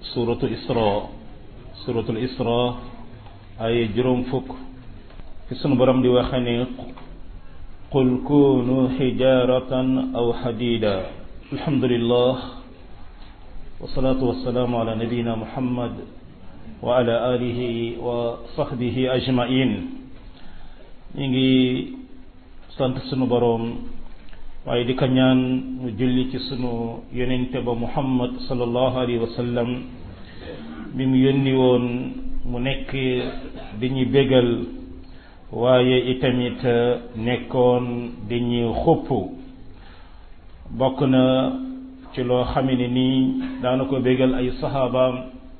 suratu isra suratul isra ay juróom fukk fi sunu borom di waxe ne qul kunu xijaratan aw xadida alhamdulillah wasalaatu wasalaamu ala nabiyina muhammad wa ala alihi wa sahbihi ajmain ñu ngi sant sunu boroom waaye di ko ñaan mu julli ci sunu yonente ba muhammad sallallahu alayhi wa sallam bi mu yónni woon mu nekk di ñu bégal waaye itamit nekkoon di ñu xupp bokk na ci loo xame ne nii daana ko bégal ay saxaabaam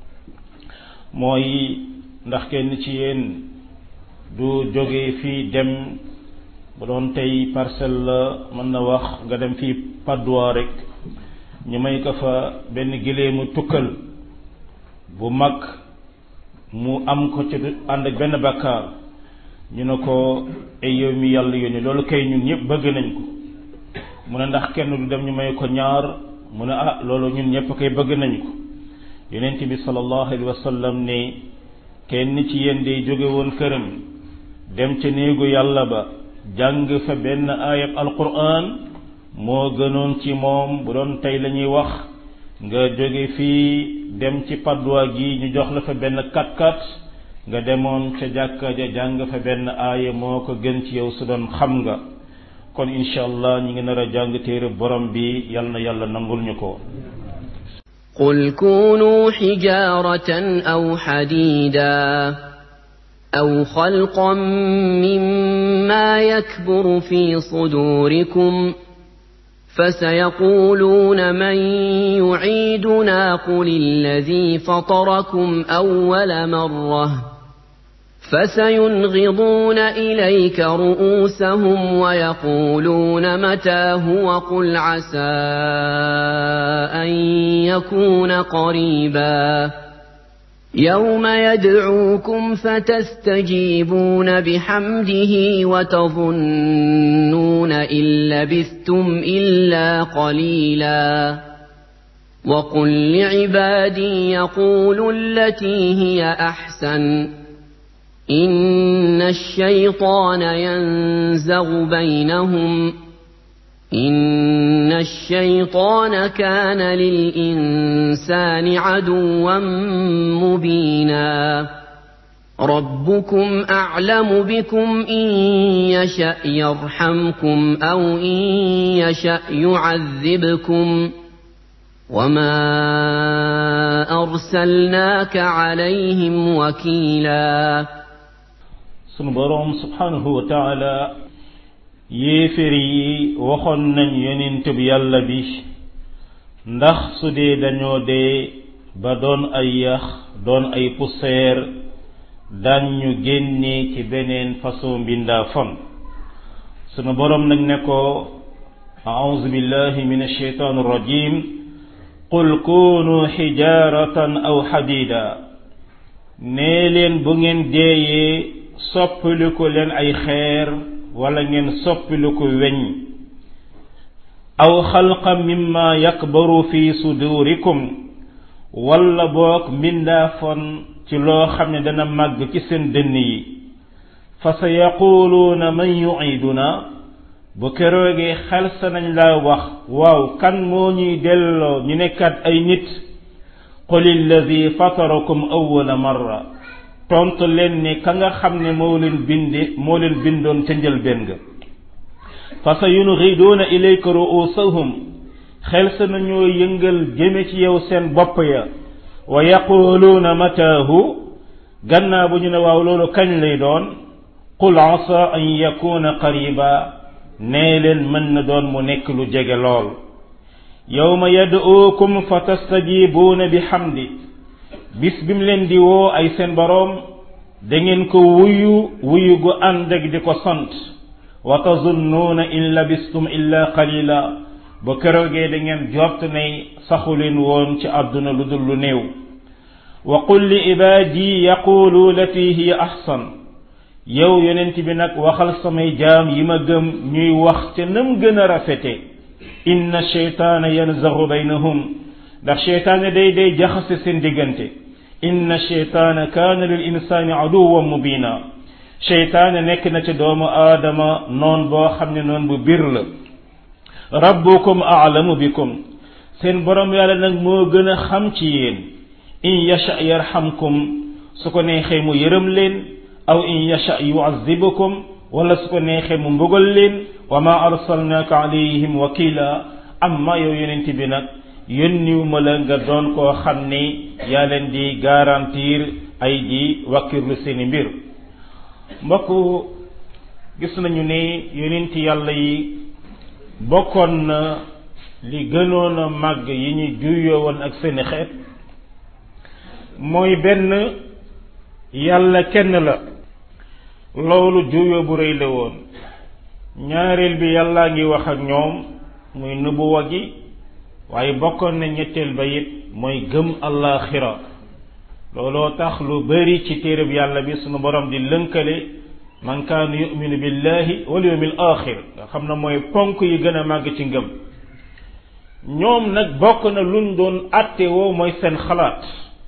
mooy ndax kenn ci yéen du jóge fii dem bu doon tey parcelle la mën na wax nga dem fii Padois rek ñu may ko fa benn gileemu tukkal bu mag mu am ko ci ànd ak benn bakkaar ñu ne ko ay yow mi yàlla yónni loolu kay ñun ñëpp bëgg nañ ko mu ne ndax kenn du dem ñu may ko ñaar mu ne ah loolu ñun ñëpp koy bëgg nañ ko yonent bi sallallahu alayhi wa sallam ne kenn ci yéen day jóge woon këram dem ca néegu yàlla ba jàng fa benn ayab alquran moo gënoon ci moom bu doon tey la ñuy wax nga jóge fii dem ci Padois gi ñu jox la fa benn kat-kat nga demoon ca jàkka ja jàng fa benn aaya moo ko gën ci yow su doon xam nga kon incha allah ñi ngi nar a jàng téere borom bi yal na yàlla nangul ñu ko قل كونوا حجارة أو حديدا أو خلقا مما يكبر في صدوركم فسيقولون من يعيدنا قل الذي فطركم أول مرة فسينغضون إليك رؤوسهم ويقولون متى هو قل عسى أن يكون قريبا يوم يدعوكم فتستجيبون بحمده وتظنون إن لبثتم إلا قليلا وقل لعبادي يقولوا التي هي أحسن إن الشيطان ينزغ بينهم إن الشيطان كان للإنسان عدوا مبينا ربكم أعلم بكم إن يشأ يرحمكم أو إن يشأ يعذبكم وما أرسلناك عليهم وكيلا sunu boroom subhanahu wa taala yéefér yi waxoon nañ yonent bi yàlla bi ndax su dee dañoo dee ba doon ay yax doon ay poussière daan ñu génne ci beneen façon mbindaa fon sunu boroom nag ne ko a'udhu billahi min ash-shaytan ar-rajim qul kunu xijaratan aw xadida nee leen bu ngeen deeyee soppiliku leen ay xeer wala ngeen soppiliku weñ aw xalqa mimma yakbaru fi sudurikum wala boog mbindaafon ci loo xam ne dana màgg ci seen dënn yi fa sa yaquluuna man yuiduna bu keroogee xel sa nañ laa wax waaw kan moo ñuy delloo ñu nekkat ay nit qul alladi fatarakum awwala marra tontu leen ne ka nga xam ne moo leen bindi moo leen bindoon ca njëlbéen ga fa sa yungiduuna ilayka ruusahum xel sa nañoo yëngal jëme ci yow seen bopp ya wa yaquluuna mataahu gannaaw bu ñu ne waaw loolu kañ lay doon qul asa an yakuna qariba nee leen mën na doon mu nekk lu jege lool yawma yad'uukum fa tastajibuuna bi hamdi bis bi mu leen di woo ay seen boroom da ngeen ko wuyu wuyu gu ànd ak di ko sant wa tazunnuuna in labistum illa qalila ba keroogee da ngeen jort ne saxu leen woon ci àdduna lu dul lu néew wa qul li ibaadi yaqulu lati hiya ahsan yow yonent bi nag waxal samay jaam yi ma gëm ñuy wax ca nam gën a rafete inna sheytaana yanzaxu baynahum ndax cheytaane day day jaxase seen diggante inna cheytaana kaana lil insaani aduwan mubina cheytaane nekk na ci doomu aadama noon boo xam ne noon bu bir la rabbukum aalamu bikum seen borom yàlla nag moo gën a xam ci yéen in yasha yarhamkum su ko neexee mu yërëm leen aw in yasha yuazibukum wala su ko neexee mu mbugal leen wa ma arsalnaaka alayhim wakila amma yow yonent bi nag yónniw ma la nga doon koo xam ni yaa leen di garantir ay di wakkirlu seeni mbir mbokk gis nañu ne yonent yàlla yi bokkoon na li gënoon a màgg yi ñu juyoo woon ak seeni xeet mooy benn yàlla kenn la loolu juyoo bu rëy la woon ñaareel bi yàllaa ngi wax ak ñoom muy nubuwa gi waaye bokkoon na ñetteel ba it mooy gëm allaaxira looloo tax lu bari ci téereb yàlla bi sunu borom di lënkale man kaana yuminu billahi wal yawmil axir nga xam ne mooy ponk yi gën a màgg ci ngëm ñoom nag bokk na luñ doon àtte woo mooy seen xalaat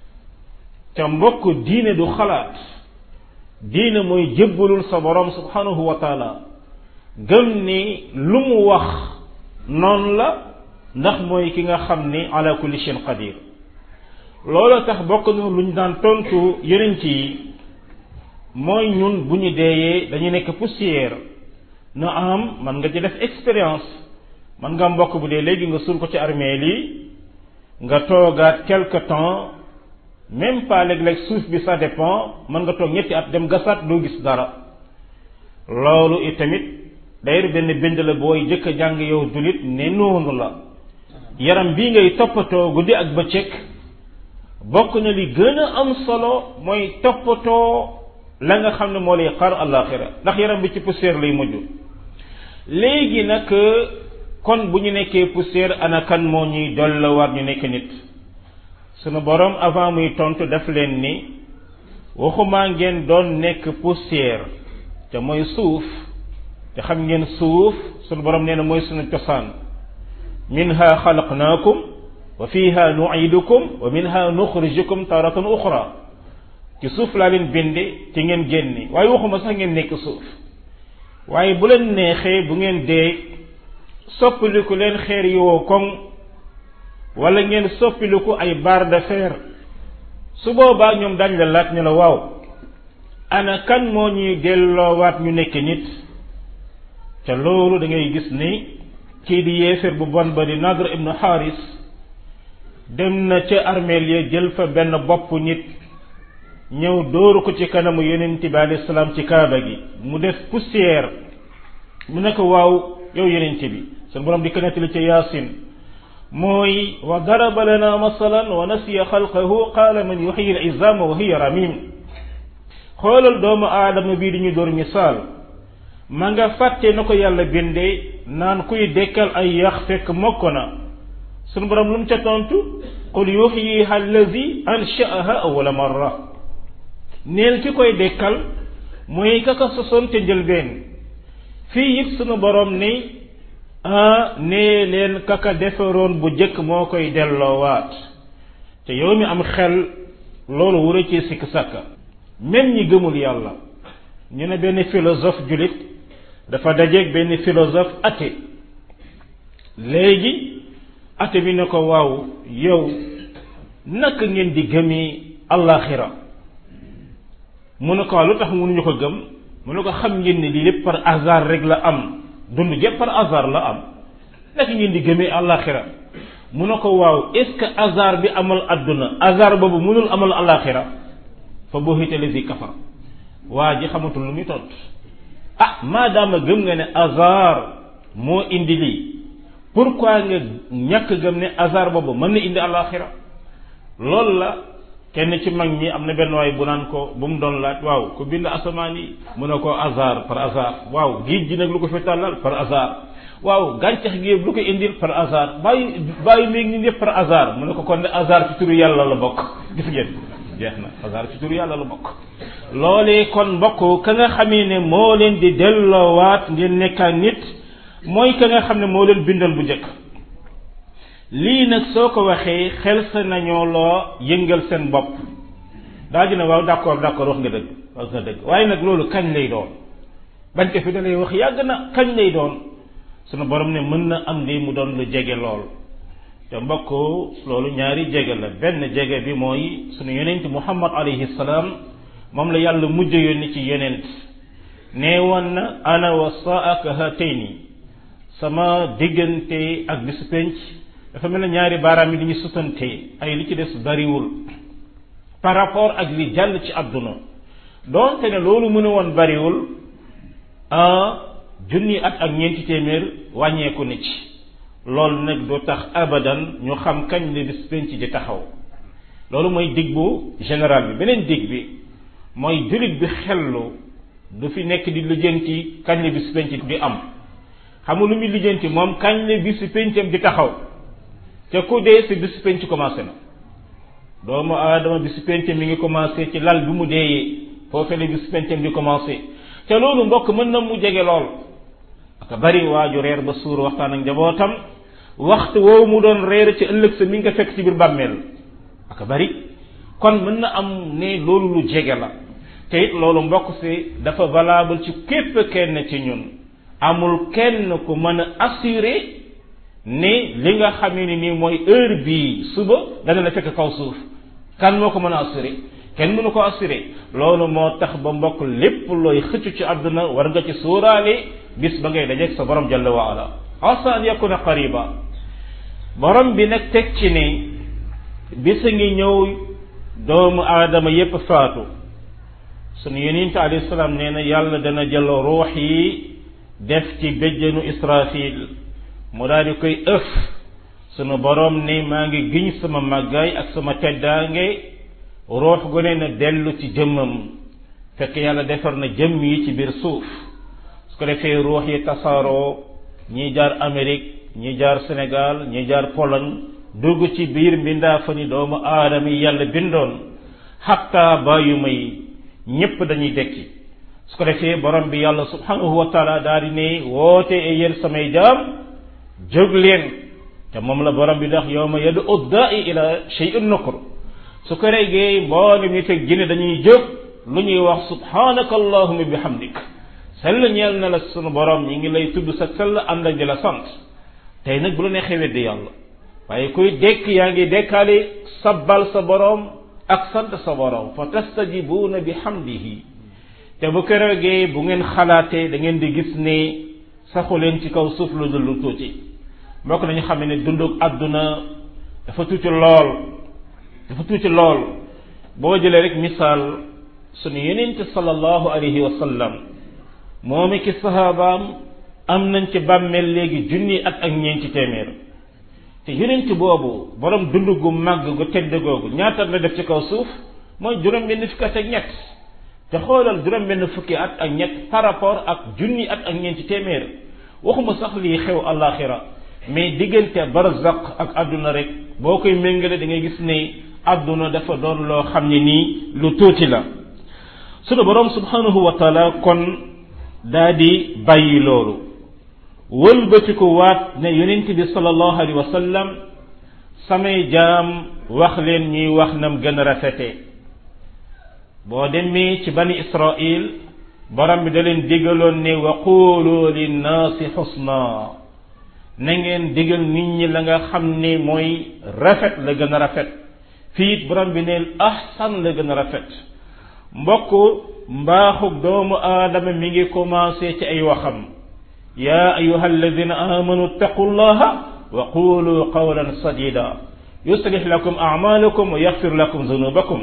te mbokk diine du xalaat diine mooy jébbalul sa borom subhanahu wa taala gëm ni lu mu wax noonu la ndax mooy ki nga xam ni ala kulli shay'in qadir loolu tax bokk na lu ñu daan tontu yonent yi mooy ñun bu ñu deeyee dañu nekk poussière na am man nga ci def expérience man nga mbokk bu dee léegi nga suul ko ci armeel yi nga toogaat quelque temps même pas léeg-léeg suuf bi ça dépend mën nga toog ñetti at dem gasaat doo gis dara loolu itamit d'ailleurs benn bind la booy jëkk a jàng yow dulit ne noonu la yaram bii ngay toppatoo guddi ak bëccëg bokk na li gën a am solo mooy toppatoo la nga xam ne moo lay xar àllaaxira ndax yaram bi ci poussière lay mujj léegi nag kon bu ñu nekkee poussière ana kan moo ñuy dollawaat ñu nekk nit sunu borom avant muy tontu def leen ni waxumaa ngeen doon nekk poussière te mooy suuf te xam ngeen suuf sunu borom nee na mooy sunu cosaan minha xalaqnaakum wa fiha nuidukum wa minha nuxrijukum taratan uxra ci suuf laa leen binde ci ngeen génne waaye waxuma sax ngeen nekk suuf waaye bu leen neexee bu ngeen dee soppiliku leen xeer yoo koŋ wala ngeen soppiliku ay barre de fer su boobaa ñoom dañ la laaj ne la waaw ana kan moo ñuy delloowaat ñu nekk nit te loolu da ngay gis ni kii di yéeféer bu bon ba di Nadr ibnu Haris dem na ca armeel ya jël fa benn bopp nit ñëw dóoru ko ci kanamu yonent bi alayhi salaam ci kaaba gi mu def poussière mu ne ko waaw yow yonent bi seen borom di ko nettali ca yaasin mooy wa daraba lana masalan wa nasiya xalqahu qaala man yuxyi al izama wa hiya ramim xoolal doomu aadama bii di ñu door misaal ma nga fàtte na ko yàlla bindee naan kuy dekkal ay yax fekk mokk na sunu borom lu mu ca tontu qul yuxyiha allazi anshaaha awwala marra neel ki koy dekkal mooy ka ko sosoon te njëlbeen fii it sunu borom ni ah nee leen kaka defaroon bu jëkk moo koy delloowaat te yow mi am xel loolu wura ci sikk sàkka même ñi gëmul yàlla ñu ne benn philosophe julit dafa dajeeg benn philosophe athée léegi athée bi ne ko waaw yow naka ngeen di gëmee allaxira mu ne ko lu tax mënuñu ko gëm mu ne ko xam ngeen ne lii lépp par hasard rek la am dund gépp par hasard la am naka ngeen di gëmee àllaaxira mu ne ko waaw est ce que hasard bi amal adduna hasard boobu mënul amal àllaaxira fa buhita lazi kafar waa ji xamatul lu muy tontu ah maadaama gëm nga ne hasard moo indi lii pourquoi nga ñàkk gëm ne hasard boobu mën na indi àllaaxira loolu la kenn ci mag ñi am na benn waay bu naan ko bu mu doon laaj waaw ku bind asamaan yi mu ne ko hasard par hasard waaw géej gi nag lu ko fi tàllal par hasard waaw gàncax gi yëpp lu ko indil par hasard bàyyi bàyyi léegi ñun yëpp par hasard mu ne ko kon ne hasard ci turu yàlla la bokk gis ngeen jeex na hasard ci turu yàlla la bokk loolee kon mbokk ka nga xamee ne moo leen di delloowaat ngeen nekkaan nit mooy ka nga xam ne moo leen bindal bu njëkk lii nag soo ko waxee xel sa nañoo loo yëngal seen bopp daa dina waaw d'accord d'accord wax nga dëgg wax nga dëgg waaye nag loolu kañ lay doon bañ ko fi da lay wax yàgg na kañ lay doon sunu borom ne mën na am lii mu doon lu jege lool te mbokk loolu ñaari jege la benn jege bi mooy sunu yonent muhammad alayhi salaam moom la yàlla mujj yónni ci yonent nee woon na ana wa saaka hatayni sama diggante ak bisu penc dafa mel ne ñaari baaraam yi dañuy sutante ay li ci des bariwul par rapport ak li jàll ci àdduna doonte ne loolu mu ne woon bariwul junni at ak ñeenti téeméer wàññeeku na ci loolu nag du tax abadan ñu xam kañ la bis penc di taxaw loolu mooy dig bu général bi beneen dig bi mooy jullit bi xellu du fi nekk di lijjanti kañ la bis penc di am xamul lu muy lijjanti moom kañ la bis pencam di taxaw te ku dee si bis penc commencé na doomu aadama bis pencam mi ngi commencé ci lal bi mu deeyee foofee la bis pencam di commencé te loolu mbokk mën na mu jege lool aka bari waaju reer ba suur waxtaan ak njabootam waxtu woowu mu doon reer ci ëllëg sa mi nga fekk ci biir bàmmeel aka bari kon mën na am ne loolu lu jege la te it loolu mbokk si dafa valable ci képp kenn ci ñun amul kenn ku mën a assurer ne li nga xamee ni nii mooy heure bii suba dana la fekk kaw suuf kan moo ko mën a assurer kenn mënu ko assurer loolu moo tax ba mbokk lépp looy xëccu ci àdduna war nga ci sóoraale bis ba ngay dajeeg sa borom jalla wa ala asa an yakuna qariba borom bi nag teg ci ne bisa ngi ñëw doomu aadama yépp faatu sunu yonent alayhi salaam nee na yàlla dana jël ruux yi def ci béjjanu israfil mu daal di koy ëf sunu borom ne maa ngi giñ sama màggaay ak sama teddaange ruux gu ne na dellu ci jëmmam fekk yàlla defar na jëmm yi ci biir suuf su ko defee ruux yi tasaaroo ñi jaar Amérique ñi jaar Sénégal ñi jaar Pologne dugg ci biir mbindaa fa ni doomu aadama yi yàlla bindoon xatta bàyyuma yi ñépp dañuy dekki su ko defee borom bi yàlla subhanahu wa taala daal di ne woote e yéen samay jaam jóg leen te moom la borom bi ndax yow ma yadu uddaai ila shay'in nukur su ko regee mboolem nit ak jinne dañuy jóg lu ñuy wax subhanaka allahumma bihamdik sell ñeel na la sunu borom ñi ngi lay tudd sa sell ànd ak di la sant tey nag bu la neexee weddi yàlla waaye kuy dekk yaa ngi dekkaale sabbal sa borom ak sant sa borom fa tastajibuuna bi hamdihi te bu keroogee bu ngeen xalaatee da ngeen di gis ne saxu leen ci kaw suuf lu dul lu tuuti mbokk nañu xam ne dundug àdduna dafa tuuti lool dafa tuuti lool boo jëlee rek misaal sunu yonent sallallahu alayhi wa sallam moom ki sahabaam am nañ ci bàmmeel léegi junni at ak ñeenti téeméer te yonent boobu borom dund gu màgg gu tedd googu ñaata la def ci kaw suuf mooy juróom benn fukki at ak ñett te xoolal juróom benn fukki at ak ñett par rapport ak junni at ak ñeenti téeméer waxuma sax lii xew àllaaxira mais diggante barzaq ak àdduna rek boo koy méngale da ngay gis ne àdduna dafa doon loo xam ne nii lu tuuti la sunu borom subhanahu wa taala kon daa di bàyyi loolu wëlbatiku waat ne yonent bi sallallahu alayhi wa sallam samay jaam wax leen ñuy wax nam gën a rafete boo demee ci bani israil borom bi da leen digaloon ne wa qulu linnaasi xusna na ngeen digal nit ñi la nga xam ne mooy rafet la gën a rafet fii it borom bi neel ahsan la gën a rafet mbokk mbaaxug doomu aadama mi ngi commencé ci ay waxam yaa ayuha alladina amanu ittaqu llaha wa qulu qawlan sadida yuslih lakum amalakum wa yaxfir lakum zunubakum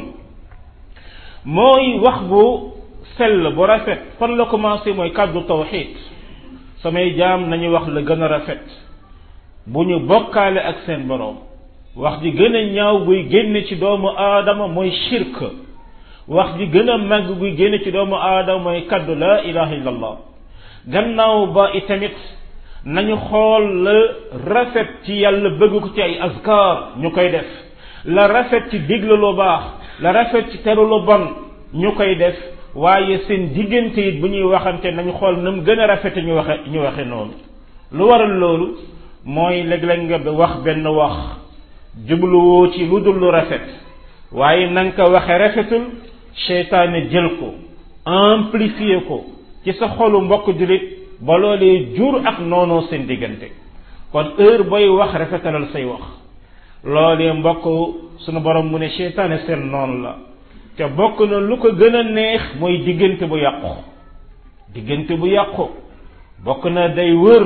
mooy wax bu sell bu rafet fan la commencé mooy kàddu tawxid samay jaam nañu wax la gën a rafet bu ñu bokkaale ak seen boroom wax ji gën a ñaaw buy génn ci doomu aadama mooy shirk wax ji gën a màgg buy génn ci doomu aadama mooy kaddu la ilaha illallah gannaaw ba itamit nañu xool la rafet ci yàlla bëgg ko ci ay azkar ñu koy def la rafet ci digle lu baax la rafet ci teru lu bon ñu koy def waaye seen diggante it bu ñuy waxante nañu xool na mu gën a rafete ñu waxe ñu waxe noonu lu waral loolu mooy léeg-léeg nga wax benn wax jubluwoo ci lu dul lu rafet waaye na nga ko waxe rafetul seytaane jël ko amplifier ko ci sa xolu mbokk jullit ba loolee jur ak noonoo seen diggante kon heure booy wax rafetalal say wax loolee mbokk sunu borom mu ne seytaane seen noonu la te bokk na lu ko gën a neex mooy diggante bu yàqu diggante bu yàqu bokk na day wër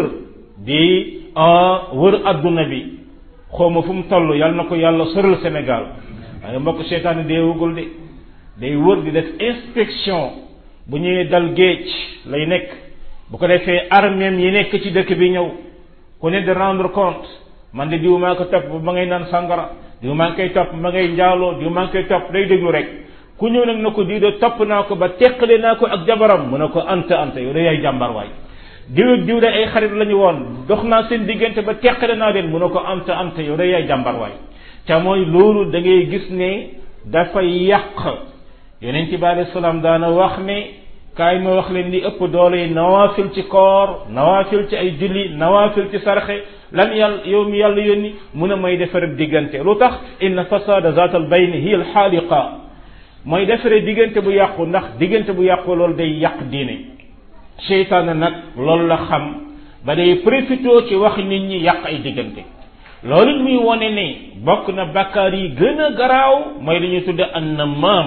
di wër adduna bi xawma fu mu toll yàlla na ko yàlla soral Sénégal waaye mbokk seytaane dee wugul de day wër di def inspection bu ñuy dal géej lay nekk bu ko defee armeem yi nekk ci dëkk bi ñëw ku ne de rendre compte man de diw maa ko topp ba ngay naan sangara diw maa ngi koy topp ma ngay njaaloo diw maa ngi koy topp day déglu rek ku ñëw nag na ko diw de topp naa ko ba teqale naa ko ak jabaram mu ne ko anta anta yow de yaay jàmbar waay diw ak diw de ay xarit lañu woon dox naa seen diggante ba teqale naa leen mu ne ko anta anta yow de yaay jàmbar waay te mooy loolu da ngay gis ne dafay yàq yonent bi alayhi salaam daana wax ne kaay ma wax leen li ëpp doole yi nawaafil ci koor nawaafil ci ay julli nawaafil ci sarxe lan yàlla yow mi yàlla yónni mun a may defare diggante lu tax inna fasada zaat al bayni hiya al xaaliqa mooy defare diggante bu yàqu ndax diggante bu yàqu loolu day yàq diine seytaane nag loolu la xam ba day profité ci wax nit ñi yàq ay diggante loolu it muy wone ne bokk na bakkaar yi gën a garaaw mooy li ñuy tudde an na maam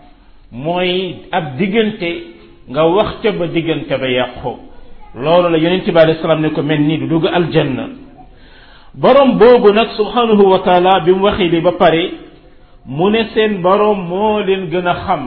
mooy ab diggante nga wax ca ba diggante ba yàqu loolu la yonent bi alayhi salaam ne ko mel nii du dugg aljanna borom boobu nag subhanahu wa taala bi mu waxee li ba pare mu ne seen borom moo leen gën a xam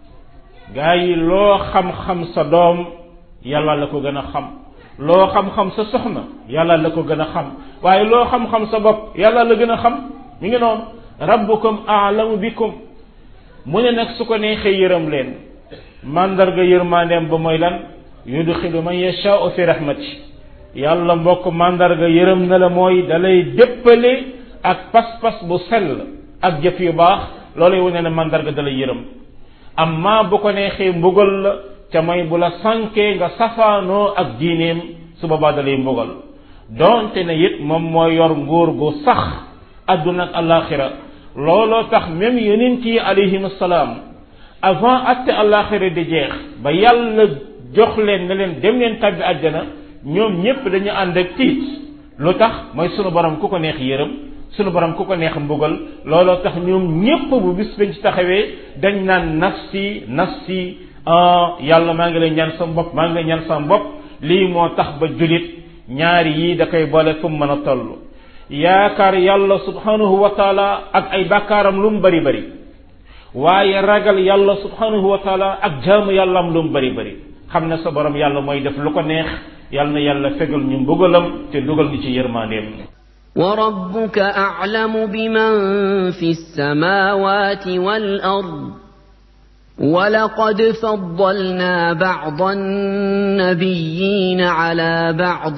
gaa yi loo xam-xam sa doom yàlla la ko gën a xam loo xam-xam sa soxna yàlla la ko gën a xam waaye loo xam-xam sa bopp yàlla la gën a xam mi ngi noonu rabbukum aalamu bikum mu ne nag su ko neexee yërëm leen mandarga yërmandeem ba mooy lan yudxilu man yashaau fi rahmati yàlla mbokk mandarga yërëm na la mooy dalay déppale ak pas-pas bu sell ak jëf yu baax loolay wane ne mandarga dalay yërëm amma bu ko neexee mbugal la ca mooy bu la sànkee nga safaanoo ak diineem su boobaa dalay mbugal donte ne it moom mooy yor nguur gu sax adduna ak alaxira looloo tax même yonent yi alayhim salaam avant atte alaxira di jeex ba yàlla jox leen ne leen dem leen tabbi àjjana ñoom ñépp dañu ànd ak tiit lu tax mooy sunu borom ku ko neex yërëm sunu borom ku ko neex mbugal looloo tax ñoom ñépp bu bis bañ ci taxawee dañ naan nafsi nafsi yàlla maa ngi lay ñaan sa bopp maa ngi lay ñaan sa bopp lii moo tax ba julit ñaari yii da koy boole fu mu mën a toll yaakaar yàlla subhanahu wa taala ak ay bàkkaaram lu mu bari bari waaye ragal yàlla subhanahu wa taala ak jaamu yàllaam lu mu bari bari xam ne sa borom yàlla mooy def lu ko neex yàlla na yàlla fegal ñu mbugalam te dugal ñu ci yërmandeem وربك أعلم بمن في السماوات والأرض ولقد فضلنا بعض النبيين على بعض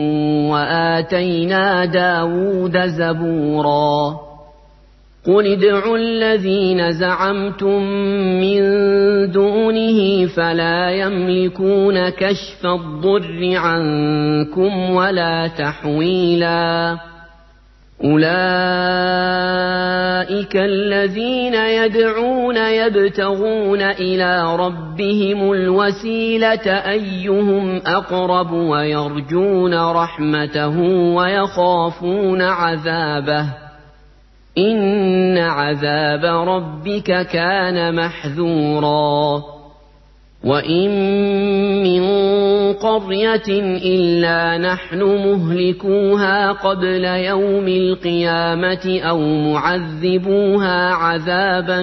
وآتينا داود زبورا قل ادعوا الذين زعمتم من دونه فلا يملكون كشف الضر عنكم ولا تحويلا أولئك الذين يدعون يبتغون إلى ربهم الوسيلة أيهم أقرب ويرجون رحمته ويخافون عذابه إن عذاب ربك كان محذورا وإن من قرية إلا نحن مهلكوها قبل يوم القيامة أو معذبوها عذابا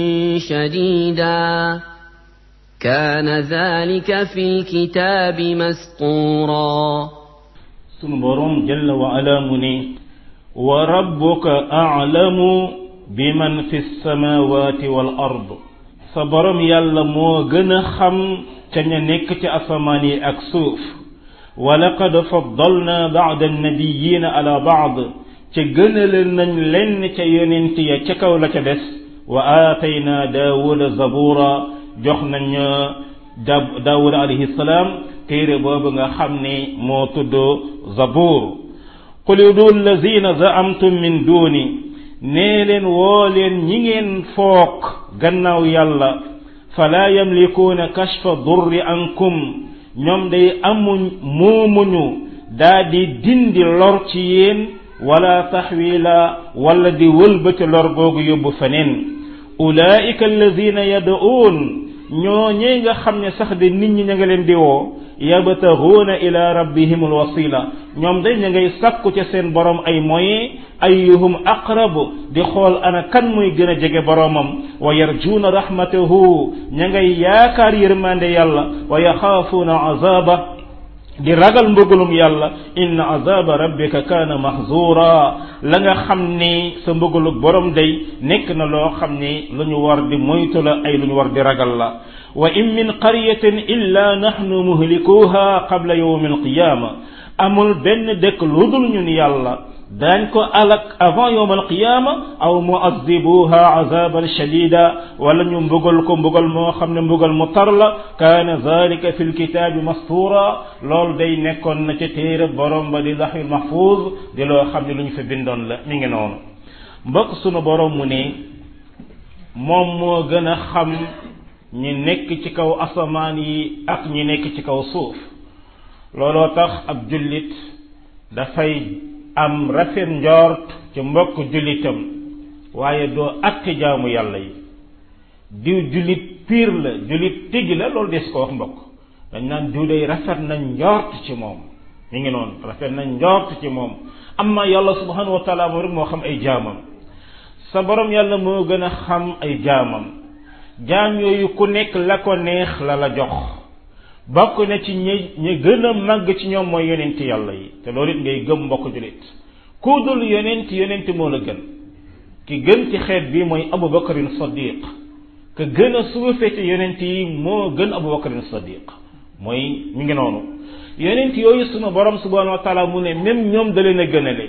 شديدا كان ذلك في الكتاب مسطورا سنبرم جل وعلا مني وربك أعلم بمن في السماوات والأرض sa borom yàlla moo gën a xam ca ña nekk ci asamaan yi ak suuf wa laqad faddalna baad annabiyina ala baad ca gënale nañ lenn ca yonent ya ca kaw la ca des wa aatayna daawuda zabura jox nañ daawuda alayhi salaam téere boobu nga xam ne moo tudd zabur qul udu allazina zaamtum min duuni nee leen woo leen ñi ngeen foog gannaaw yàlla falaa yamlikuuna kashfa durri ankum ñoom day amuñ moomuñu daa di dindi lor ci yéen wala taxwila wala di wëlbati lor googu yóbbu feneen ulaika alladina yad'uun ñoo ñee nga xam ne sax de nit ñi ña nga leen di woo yabtaxuuna ila rabbihim alwasila ñoom day ña ngay sàkku ca seen borom ay moyen ayyuhum aqrabu di xool ana kan muy gën a jege boromam wa yarjuuna rahmatahu ña ngay yaakaar yërmande yàlla wa yaxaafuuna azaba di ragal mbëggalum yàlla inna azaba rabbika kaana mahzura la nga xam ni sa mbëggalug borom day nekk na loo xam ni lu ñu war di moytu la ay lu ñu war di ragal la wa in min qaryatin illa nahnu muhlikuha qabla yawmi alqiyama amul benn dëkk lu dul ñun yàlla daañ ko alak avant yawm alqiyama aw muazibuha azaban shadida wala ñu mbugal ko mbugal moo xam ne mbugal mu tar la kaana zalika fi lkitaabi mastura loolu day nekkoon na ca téere borom ba di laxil mahfuz di loo xam ne lu ñu fa bindoon la mi ngi noonu mbokk sunu borom mu ne moom moo gën a xam ñi nekk ci kaw asamaan yi ak ñi nekk ci kaw suuf looloo tax ab jullit dafay am rafet njort ci mbokk jullitam waaye doo atte jaamu yàlla yi diw jullit piir la jullit tigi la loolu des ko wax mbokk dañ naan diw day rafet nañ njort ci moom mi ngi noonu rafet nañ njort ci moom amma yàlla subhanahu wa taala moom rek moo xam ay jaamam sa borom yàlla moo gën a xam ay jaamam jaam yooyu ku nekk la ko neex la la jox bokk na ci ñi ñi gën a màgg ci ñoom mooy yonent yàlla yi te loolu it ngay gëm mbokk jullit ku dul yonent yonent moo la gën ki gën ci xeet bi mooy abu bakarin sadiq ka gën a suufe ci yonent yi moo gën abu bakarin sadiq mooy mi ngi noonu yonent yooyu sunu borom subhanahu wa taala mu ne même ñoom da leen a gënale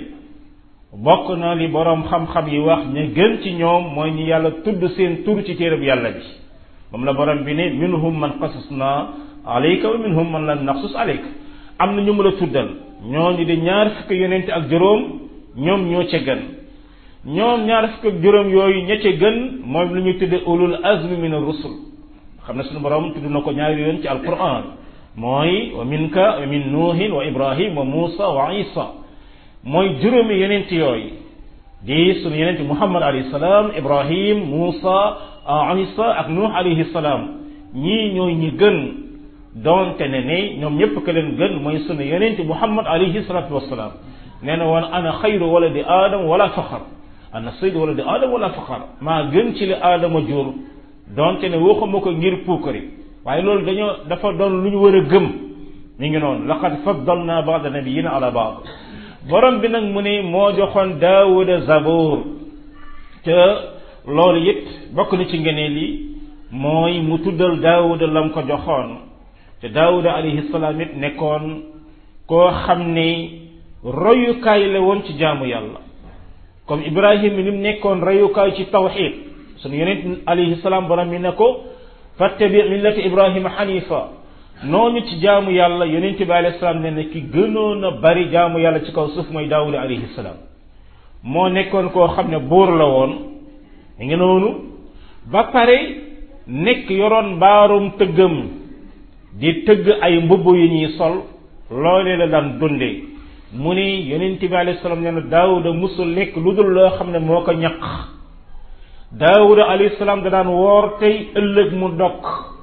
bokk na li borom xam-xam yi wax ña gën ci ñoom mooy ñi yàlla tudd seen tur ci téereb yàlla bi moom la borom bi ne minhum man qasasna alayka wa minhum man lam naqsus alayka am na ñu mu la tuddal ñooñu di ñaar fukki yonent ak juróom ñoom ñoo ca gën ñoom ñaar fukki ak juróom yooyu ña ca gën moom lu ñu tudde ulul azmi min ar-rusul xam ne suñu borom tudd na ko ñaari yoon ci alquran mooy wa minka wa min nuuhin wa ibrahim wa muusa wa isa mooy juróomi yonent yooyu di sunu yonent muhammad alayhi salaam ibrahim muusa isa ak nuux alayhi salaam ñii ñooy ñi gën donte ne ne ñoom ñëpp ka leen gën mooy sunu yonent muhammad alayhi salatu wasalaam nee na woon ana xayru waladi aadam wala faxar ana saydu waladi aadam wala faxar maa gën ci li aadama jur donte ne waxuma ko ngir puukari waaye loolu dañoo dafa doon lu ñu war a gëm mi ngi noonu laqad faddalna baada nabiyina ala baad borom bi nag mu ne moo joxoon daawuda zaboor te loolu it bokk na ci ngeneel yi mooy mu tuddal daawuda lam ko joxoon te daawuda alayhi salaam it nekkoon koo xam ne royukaay la woon ci jaamu yàlla comme ibrahim ni mu nekkoon royukaay ci tawxid sunu yonent alayhi salaam borom mi ne ko fattabi millati ibrahima xanifa noonu ci jaamu yàlla yonent bi alayhi salaam ne ne ki gënoon a bari jaamu yàlla ci kaw suuf mooy daawuda alayhi salaam moo nekkoon koo xam ne buur la woon mi ngi noonu ba pare nekk yoroon mbaarum tëggam di tëgg ay mbubb yu ñuy sol loolee la daan dundee mu ni yonent bi alayhi salaam nee na daawuda musul lekk lu dul loo xam ne moo ko ñaq daawuda alayhi salaam da daan woor tey ëllëg mu dokk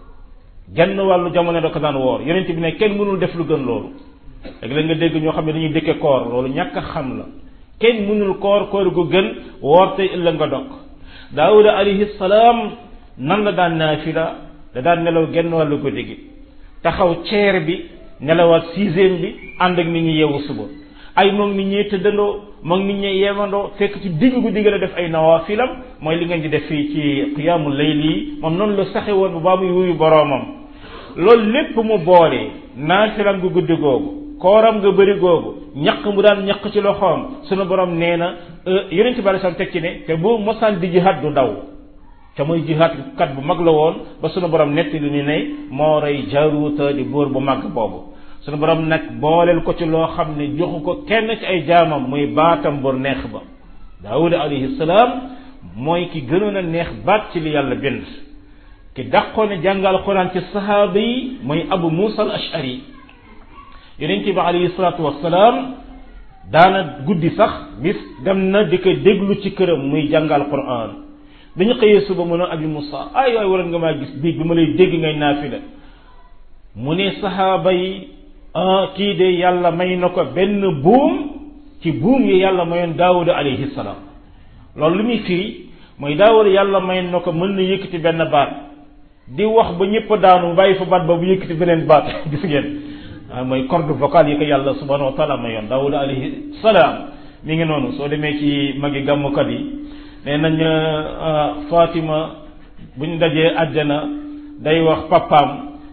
genn wàllu jamono da ko daan woor yonent bi ne kenn mënul def lu gën loolu léegi la nga dégg ñoo xam ne dañuy dëkke koor loolu ñàkk a xam la kenn mënul koor koor gu gën woor tey ëllëg nga dokk daawuda alayhi salaam nan la daan naafila da daan nelaw genn wàllu guddi gi taxaw ceer bi nelawaat sixième bi ànd ak nit ñi yeewu suba ay moom nit ñi tëddandoo moom nit ñi yeewandoo fekk ci digg guddi gi la def ay nawaafilam mooy li ngeen di def fii ci qiyaamu layli yi moom noonu la saxe woon bu baa muy wuyu boroomam loolu lépp mu boole naafilam gu guddi googu kooram nga bëri googu ñaq mu daan ñaq ci loxoom sunu borom nee na yonent bi sam teg ci ne te bu mosaan di jihaad du daw te mooy jihaad kat bu mag la woon ba sunu borom netti lu ñu ne moo rey jaaruuta di buur bu mag boobu sunu borom nag booleel ko ci loo xam ne joxu ko kenn ci ay jaamam muy baatam bu neex ba daawuda alayhi salaam mooy ki gënoon a neex baat ci li yàlla bind ki dàqoon a jàngal alquran ci sahaaba yi mooy abu musa al ashari yonente bi alayhi salaatu wassalaam daana guddi sax bis dem na di ko déglu ci këram muy jàngal quran dañu xëyee suba mu ne abi musa ay waay waroon nga maa gis biig bi ma lay dégg ngay naafila mu ne sahaaba yi ah kii de yàlla may na ko benn buum ci buum yi yàlla mayoon daawuda alayhi salaam loolu li muy firi mooy daawuda yàlla may na ko mën na yëkkati benn baat di wax ba ñëpp daanu bàyyi fa baat ba bu yëkkati beneen baat gis ngeen ah mooy corde vocale yi ko yàlla subhanahu wa taala mayoon daawuda alayhi salaam mi ngi noonu soo demee ci magi gàmmukat yi nee nañ Fatima bu ñu dajee àjjana day wax papaam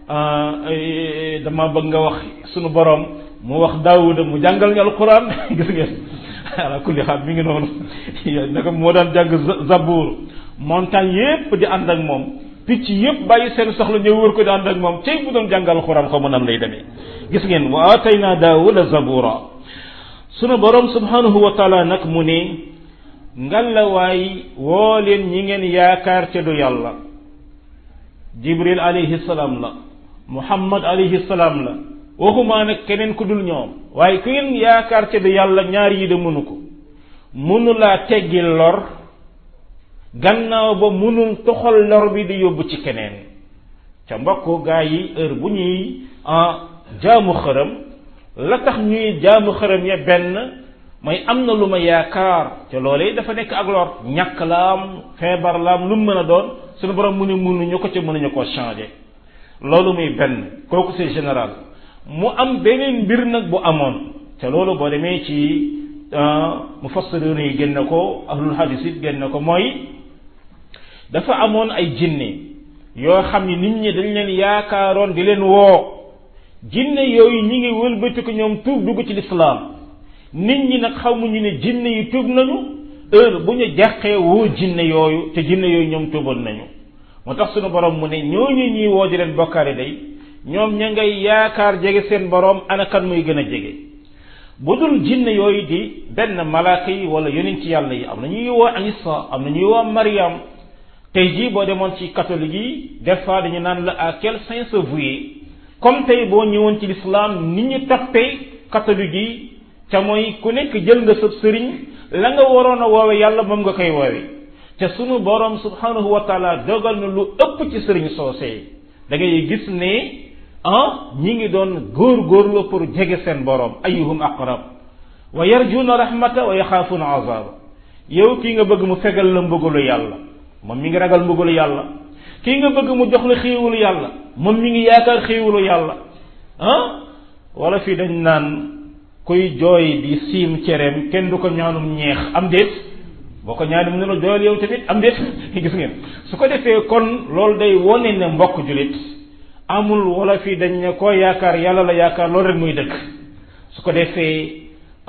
dama bëgg nga wax sunu borom mu wax daawuda mu jàngal ñu alquran gis ngeen ala kulli xaal mi ngi noonu naka moo daan jàng zabour montagne yépp di ànd ak moom picc yépp bàyyi seen soxla ñëw wër ko di ànd ak moom cey bu doon jàngal alquran xaw ma nan lay demee gis ngeen wa atayna daawuda zabura sunu borom subhanahu wa taala nag mu ne ngalawaay woo leen ñi ngeen yaakaar ca du yàlla jibril alayhi salaam la muhammad alayhi salaam la waxumaa nag keneen ku dul ñoom waaye ku ngeen yaakaar ca du yàlla ñaar yi de mënu ko mënu laa teggil lor gannaaw ba mënul toxal lor bi di yóbbu ci keneen ca mbokk gaa yi heure bu ñuy jaamu xërëm la tax ñuy jaamu xërëm ya benn mooy am na lu ma yaakaar te loolee dafa nekk ak lor ñàkk la am feebar la am lu mu mën a doon suñu borom mu ne mënuñu ko ca mënuñu koo changer loolu muy benn kooku c'est général mu am beneen mbir nag bu amoon te loolu boo demee ci mufassirun yi génn ko ahlul hadis it génn ko mooy dafa amoon ay jinne yoo xam ni nit ñi dañ leen yaakaaroon di leen woo jinne yooyu ñi ngi wëlbati ko ñoom tuub dugg ci lislaam nit ñi nag xamuñu ne jinne yi tuub nañu heure bu ñu jàqee woo jinne yooyu te jinne yooyu ñoom tuuboon nañu moo tax sunu borom mu ne ñooñu ñuy woo di leen bokkaale day ñoom ña ngay yaakaar jege seen borom ana kan muy gën a jege bu dul jinne yooyu di benn malaaka yi wala yonent yàlla yi am na ñuy woo Isa am na ñuy woo Mariam tey jii boo demoon ci catholique yi des fois dañu naan la à quel saint se vouer comme tey boo ñëwoon ci l'islam nit ñu toppee catholique yi ca mooy ku nekk jël nga sëb sëriñ la nga waroon a woowe yàlla moom nga koy woowe te sunu borom subhanahu wa taala dogal na lu ëpp ci sëriñ soosee da ngay gis ne ah ñi ngi doon góor-góorlu pour jege seen borom ayuhum aqrab wa yarjuna rahmata wa yaxaafuna azaba yow kii nga bëgg mu fegal la mbëggalu yàlla moom mi ngi ragal mbëggalu yàlla kii nga bëgg mu jox la xéewalu yàlla moom mi ngi yaakaar xéewalu yàlla ah wala fii dañ naan kuy jooy di siim cereem kenn du ko ñaanum ñeex am déet boo ko ñaani mu ne la jooyal yow tamit am déet gis ngeen su ko defee kon loolu day wone ne mbokk julit amul wala fii dañ ne koo yaakaar yàlla la yaakaar loolu rek muy dëkk su ko defee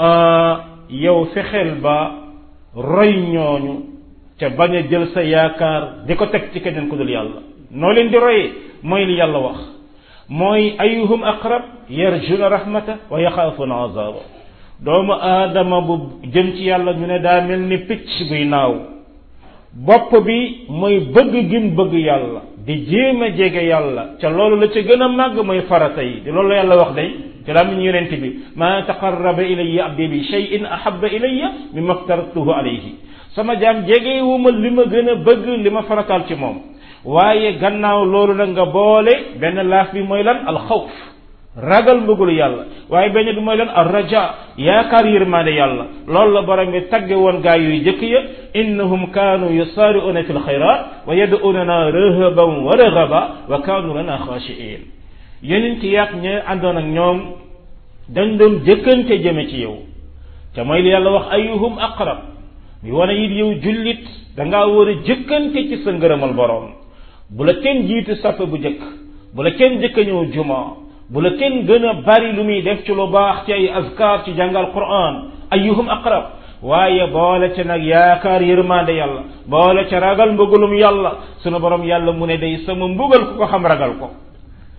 yow fexeel ba roy ñooñu te bañ a jël sa yaakaar di ko teg ci keneen ku dul yàlla noo leen di royee mooy li yàlla wax mooy ayuhum aqrab yarjuna rahmata wa yaxaafuna azaba doomu aadama bu jëm ci yàlla ñu ne daa mel ni picc buy naaw bopp bi mooy bëgg gim bëgg yàlla di jéem a jege yàlla ca loolu la ca gën a màgg mooy farata yi di loolu la yàlla wax day ci laa mi ñu yonent bi ma taqarraba ilayya abdi bi shay'in ahabba ilayya mimma aftaratuhu alayhi sama jaam jege wu ma li ma gën a bëgg li ma farataal ci moom waaye gannaaw loolu nag nga boole benn laaf bi mooy lan alxawf ragal mbëggulu yàlla waaye benn bi mooy lan ar raja yaakaar yërmaande yàlla loolu la borom bi tagge woon gaa yuy jëkk ya innahum kaanu yusaari'una fi lxayrat wa yad'unana rahaban wa raghaba wa kaanu lana xaashiin yeneen ci yàq ña àndoon ak ñoom dañ doon jëkkante jëme ci yow te mooy li yàlla wax ayuhum aqrab bi wane it yow jullit dangaa war a jëkkante ci sa ngërëmal borom bu la kenn jiitu sapp bu jëkk bu la kenn jëkk a ñëw juma bu la kenn gën a bari lu muy def ci lu baax ci ay azkar ci jàngal quran ayuhum aqrab waaye boole ca nag yaakaar yërmande yàlla boole ca ragal mbëggalum yàlla sunu borom yàlla mu ne day sama mbugal ku ko xam ragal ko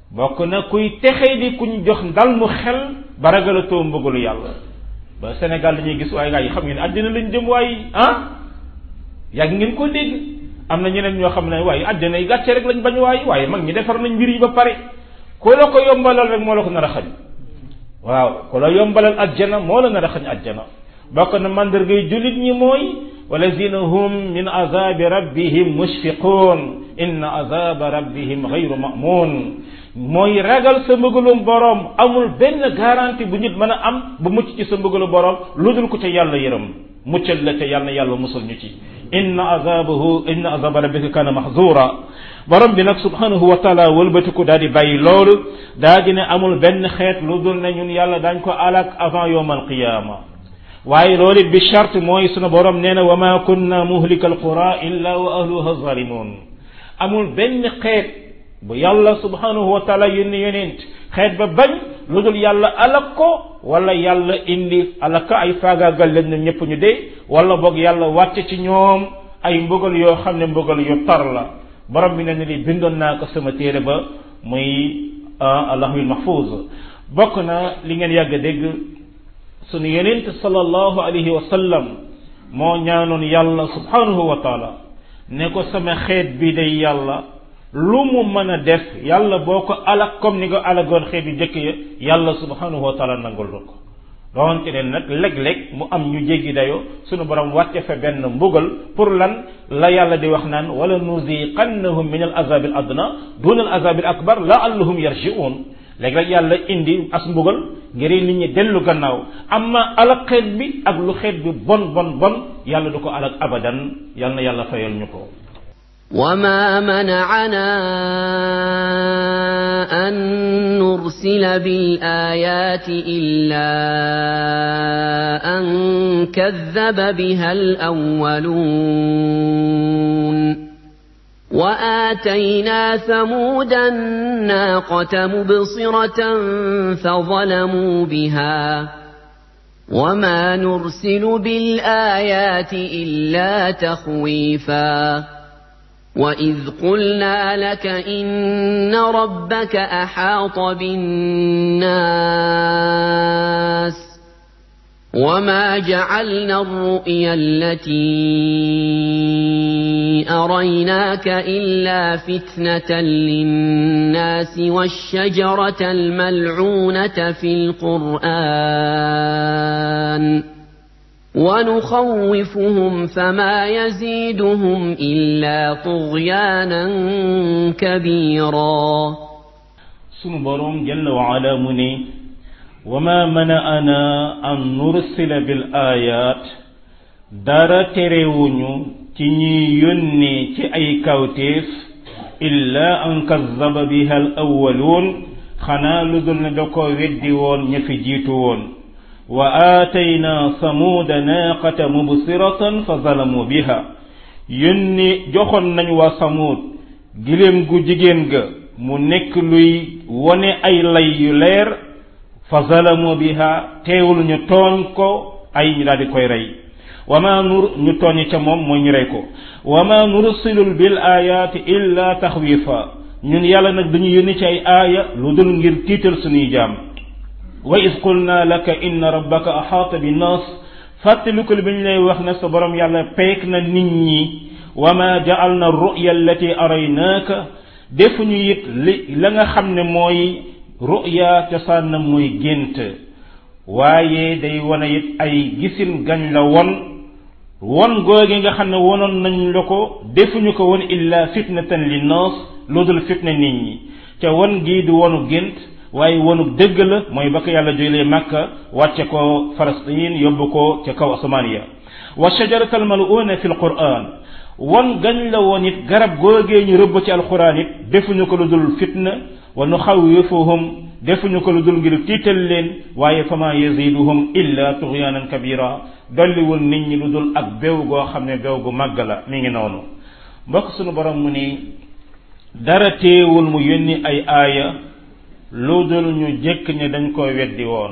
bokk na kuy texee di kuñ jox ndal mu xel ba ragalatoo mbëggalu yàlla ba Sénégal dañuy gis waaye gaa yi xam ngeen àddina lañ jëm waaye ah yàgg ngeen koo dégg am na ñeneen ñoo xam ne waaye àddina yi gàcce rek lañ bañ waaye waaye mag ñi defar nañ mbir yi ba pare ku la ko yombalal rek moo la ko nar a xañ waaw ku la yombalal àjjana moo la nar a xañ àjjana bokk na mandargay jullit ñi mooy walazina hum min azabi rabbihim mushfiqun inna azaba rabbihim gayru mamun mooy ragal sa mbëgalum boroom amul benn garantie bu nit mën a am bu mucc ci sa mbëgalu boroom lu dul ko ca yàlla yërëm muccal la ca yàlla yàlla musul ñu ci inna azabahu inna azaba rabbika kana mahzura borom bi nag subhanahu wa taala wëlbatiku daal di bàyyi loolu daa di ne amul benn xeet lu dul ne ñun yàlla dañ ko alak avant yowm alqiyama waaye loolu it bi charte mooy sunu borom nee na wa ma kunna muhlika alqura illa wa ahluha zalimun amul benn xeet bu yàlla subhanahu wa taala yónni yonent xeet ba bañ lu dul yàlla alak ko wala yàlla indi alaka ay faagaagal leen ñoom ñëpp ñu dee wala boog yàlla wàcce ci ñoom ay mbugal yoo xam ne mbugal yu tar la borom bi ne ne li bindoon naa ko sama téere ba muy allahul mahfuz bokk na li ngeen yàgg a dégg sunu yonent sallallahu alayhi wa sallam moo ñaanoon yàlla subhanahu wa taala ne ko sama xeet bi day yàlla lu mu mën a def yàlla boo ko alak comme ni nga alagoon xeet yu jëkk ya yàlla subhanahu wa taala nangul la ko doonte ne nag léeg-léeg mu am ñu jéggi dayo sunu borom wàcce fa benn mbugal pour lan la yàlla di wax naan wala nuziqannahum min al azab al adna duna al azab al akbar laallahum yarji'un léeg-léeg yàlla indi as mbugal ngir nit ñi dellu gannaaw amma alak xeet bi ak lu xeet bi bon bon bon yàlla du ko alak abadan yàlla na yàlla fayal ñu ko وما منعنا أن نرسل بالآيات إلا أن كذب بها الأولون وآتينا ثمود الناقة مبصرة فظلموا بها وما نرسل بالآيات إلا تخويفاً وإذ قلنا لك إن ربك أحاط بالناس وما جعلنا الرؤيا التي أريناك إلا فتنة للناس والشجرة الملعونة في القرآن ونخوفهم فما يزيدهم إلا طغيانا كبيرا sunu boroom jalla wa ala mu ne wa ma mana'ana an nursila bil ayat dara terewuñu ci ñi yónnee ci ay kawteef illa an kazzaba biha al awwalun xanaa lu dul ne da ko weddi woon ña fi jiitu woon wa aatayna samuuda naaqata mubsiratan fa zalamu biha yónni joxoon nañ waa samuud giléem gu jigéen ga mu nekk luy wone ay lay yu leer fa zalamu biha teewul ñu tooñ ko ay ñu daal di koy rey wa ma nur ñu tooñ ca moom mooy ñu rey ko wa ma nursilul bil ayaati illa taxwifa ñun yàlla nag dañu yónni ci ay aaya lu dul ngir tiital suñuy jaam wa is qulna laka inna rabbaka axaata bi nas fàttalikul bi ñu lay wax ne sa borom yàlla peek na nit ñi wa ma ja'alna ruya allati araynaaka defuñu it li la nga xam ne mooy ruya cosaan na mooy gént waaye day wane it ay gisin gañ la won won googi nga xam ne wonoon nañ la ko defuñu ko woon illa fitnatan li nas lu dul fitna nit ñi ca won gii du wonu gént waaye wonu dëgg la mooy ba ko yàlla jëlee Makka wàcce ko Palestine yóbbu ko ca kaw asamaan ya wa shajarata almaluuna fi alquran won gañ la woon it garab googee ñu rëbb ci alquran it defuñu ko lu dul fitna wa nuxawifuhum defuñu ko lu dul ngir tiital leen waaye fama yaziduhum illa tughyanan kabira dolliwul nit ñi lu dul ak bew goo xam ne bew gu màgg la mi ngi noonu mbokk sunu borom mu ni dara teewul mu yónni ay aaya lu dul ñu jëkk ne dañ ko weddi woon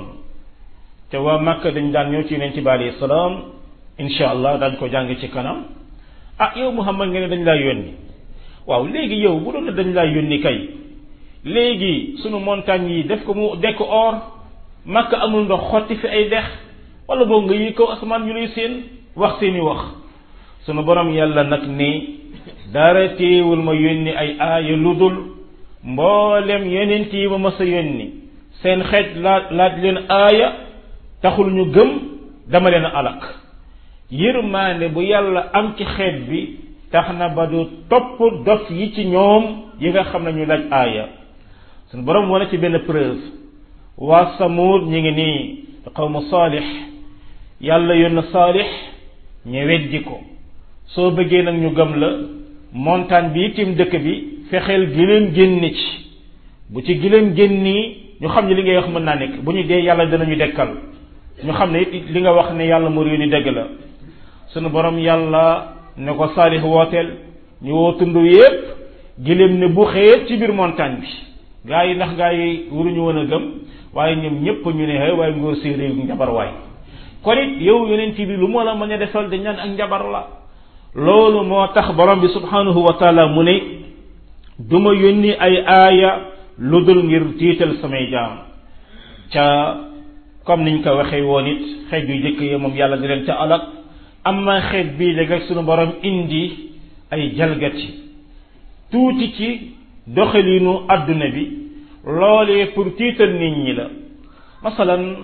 te waa Makka dañ daan ñëw ci yonent bi alayhi salaam insha allah dañ ko jàng ci kanam ah yow Muhammad nga ne dañ laa yónni waaw léegi yow bu doon dañ laa yónni kay léegi sunu montagne yi def ko mu dekk or makka amul ndox xotti fi ay dex wala boog nga yi kaw asamaan ñu lay seen wax seeni wax sunu borom yàlla nag ni dara téewul ma yónni ay aaya lu dul mboolem yonent yi ma mës a yónni seen xeet laaj laaj leen aaya taxul ñu gëm dama leen alak yërmaande bu yàlla am ci xeet bi tax na ba du topp dof yi ci ñoom yi nga xam ne ñu laaj aaya sunu borom wane ci benn preuve waa samuud ñu ngi nii xawma saalix yàlla yónn saalix ñu weddi ko soo bëggee nag ñu gëm la montagne bi tim dëkk bi fexeel gileen génne ci bu ci gileen génni ñu xam ne li ngay wax mën naa nekk bu ñu dee yàlla danañu dekkal ñu xam ne it li nga wax ne yàlla mu réew ni dëgg la sunu borom yàlla ne ko saalix wooteel ñu woo tund yépp giléem ne bu xëyee ci biir montagne bi gaa yi ndax gaa yi waruñu woon a gëm waaye ñoom ñépp ñu ne waaye ngóor si réew njabar waay kon it yow yonent bi lu moo la mën a defal dañ naan ak njabar la loolu moo tax borom bi subhanahu wa taala mu ne du ma yónni ay aaya lu dul ngir tiital samay jaam ca comme niñ ko waxee woon it xeet yu jëkk yi moom yàlla di leen ca alak amma xeet bii léegi rek sunu borom indi ay jalgati tuuti ci doxalinu adduna bi loolee pour tiital nit ñi la masalan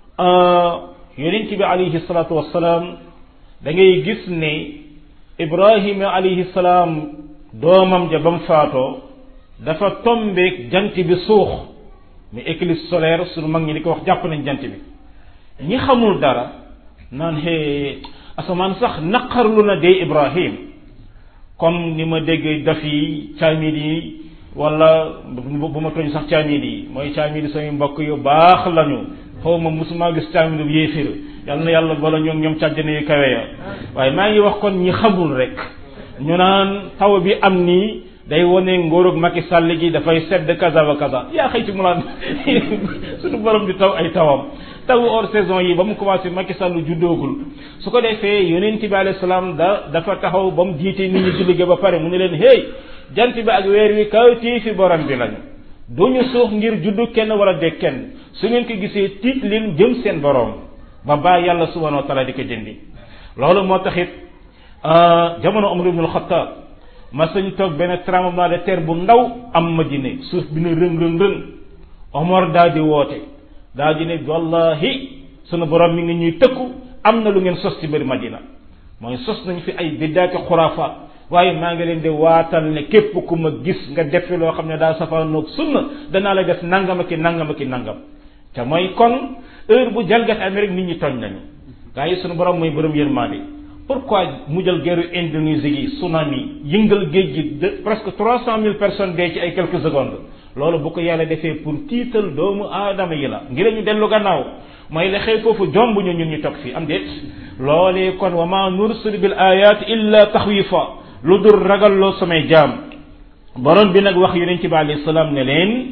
yonent bi alayhi salaatu wassalaam da ngay gis ne ibrahima alayhi salaam doomam ja ba mu faatoo dafa tombeek jant bi suux mais éclipse solaire sunu mag ñi di ko wax jàpp nañ jant bi ñi xamul dara naan xee asamaan sax naqarlu na dee ibrahim comme ni ma dégg daf yi caamil yi wala bu ma tooñ sax caamil yi mooy caamil yi samay mbokk yu baax lañu xaw ma musuma gis caamil bu yéefir yàlla na yàlla bala ñoom ñoom càjjane yu kawe ya waaye maa ngi wax kon ñi xamul rek ñu naan taw bi am nii day wone ngóorug Macky Sall gi dafay sedd kaza wa kaza yaa xëy ci mu laan suñu borom di taw ay tawam taw hors saison yi ba mu commencé Macky Sall juddoogul su ko defee yonent bi alayhi salaam da dafa taxaw ba mu jiite nit ñi julli ga ba pare mu ne leen hey jant bi ak weer wi kawtii fi borom bi lañu duñu suux ngir juddu kenn wala de kenn su ngeen ko gisee tiit leen jëm seen borom ba bàyyi yàlla subhanahu wa taala di ko dindi loolu moo taxit jamono Umar ibn al-Khattab ma sañ toog benn tremblement de terre bu ndaw am Madina suuf bi ne rëng rëng rëng Omar daa di woote daa di ne wallahi sunu borom mi ngi ñuy tëkku am na lu ngeen sos ci biir Madina mooy sos nañ fi ay biddaati xuraafaat waaye maa ngi leen di waatal ne képp ku ma gis nga defi loo xam ne daa safaanoog sunna danaa la def nangam ak nangam ak nangam te mooy kon heure bu jalgat Amérique nit ñi tooñ nañu gaa yi sunu borom mooy borom yërmande pourquoi mu jël guerre Indonésie gi tsunami yëngal géej gi de presque trois cent mille personnes dee ci ay quelques secondes loolu bu ko yàlla defee pour tiital doomu aadama yi la ngir ñu dellu gannaaw mooy la xëy foofu jomb ñu ñun ñu toog fii am déet loolee kon wa ma nursil bil ayat illa taxwifa lu dul ragalloo samay jaam borom bi nag wax yonent bi alayhi salaam ne leen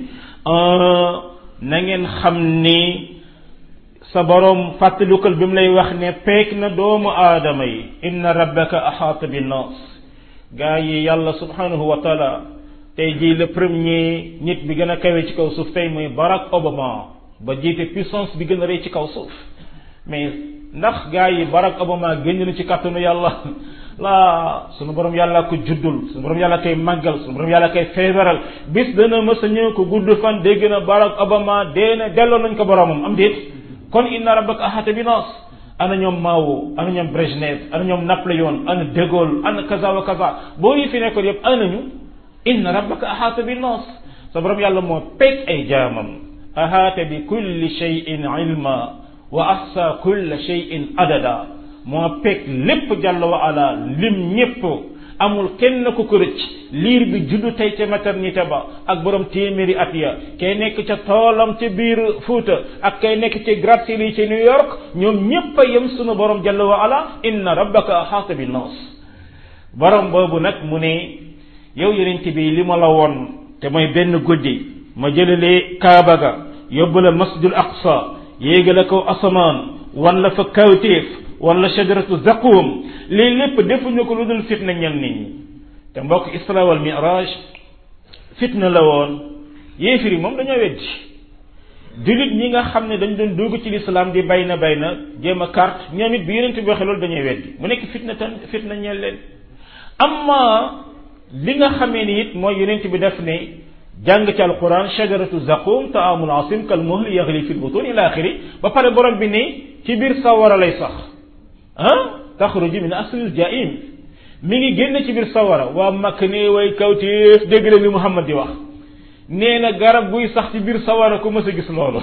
na ngeen xam ni sa borom fàttalikal bi mu lay wax ne peek na doomu aadama yi inna rabbaka axaata bi nas gaa yi yàlla subhanahu wa taala tey jii le premier nit bi gën a kawe ci kaw suuf tey mooy Barack Obama ba jiite puissance bi gën a rëy ci kaw suuf mais ndax gaa yi Barack Obama génn na ci kàttanu yàlla laa sunu borom yàlla ko juddul sunu borom yàlla koy màggal sunu borom yàlla koy feebaral bis dana mës a ñëw ko gudd fan dégg na Barack Obama dee na delloo nañ ko boromam am déet kon inna rabbaka ahata bi nas ana ñoom Mao ana ñoom Brejnev ana ñoom Napoléon ana De Gaulle ana kaza wa kaza boo yi fi nekkoon yëpp ana ñu inna rabbaka ahata bi nas sa borom yàlla moo peeg ay jaamam ahata bi kulli shay'in ilma wa ahsa kulli shay'in adada moo peeg lépp jàll wa ala lim ñépp amul kenn ku ko rëcc liir bi juddu tey ca maternité ba ak borom téeméeri at ya kay nekk ca toolam ca biir Fuuta ak kay nekk ci gratte-ciel yi ci New York ñoom ñépp a yem sunu borom jalla wa ala inna rabbaka axaata bi nas borom boobu nag mu ne yow yonent bi li ma la woon te mooy benn guddi ma jëlalee Kaaba ga yóbbu la masjidul aqsa yéegale ko asamaan wan la fa kawtéef wala shajaratu zaqum lii lépp defuñu ko lu dul fitna ñel nit ñi te mbokk isra wal miraj fitna la woon yéefir yi moom dañoo weddi jullit ñi nga xam ne dañ doon dugg ci lislaam di bay na bay na jéem a carte ñoom it bi yonent bi waxee loolu dañuy weddi mu nekk fitna tan fitna ñeel leen amma li nga xamee ni it mooy yonent bi def ne jàng ci alquran shajaratu zaqum taamul asim kal muhli yaxli fi lbutun ila axiri ba pare borom bi ne ci biir sawara lay sax ah taxruju min aslil jaim mi ngi génn ci biir sawara waa makk ne way kawtéef dégg leen li muhammad di wax nee na garab buy sax ci biir sawara ku mës a gis loolu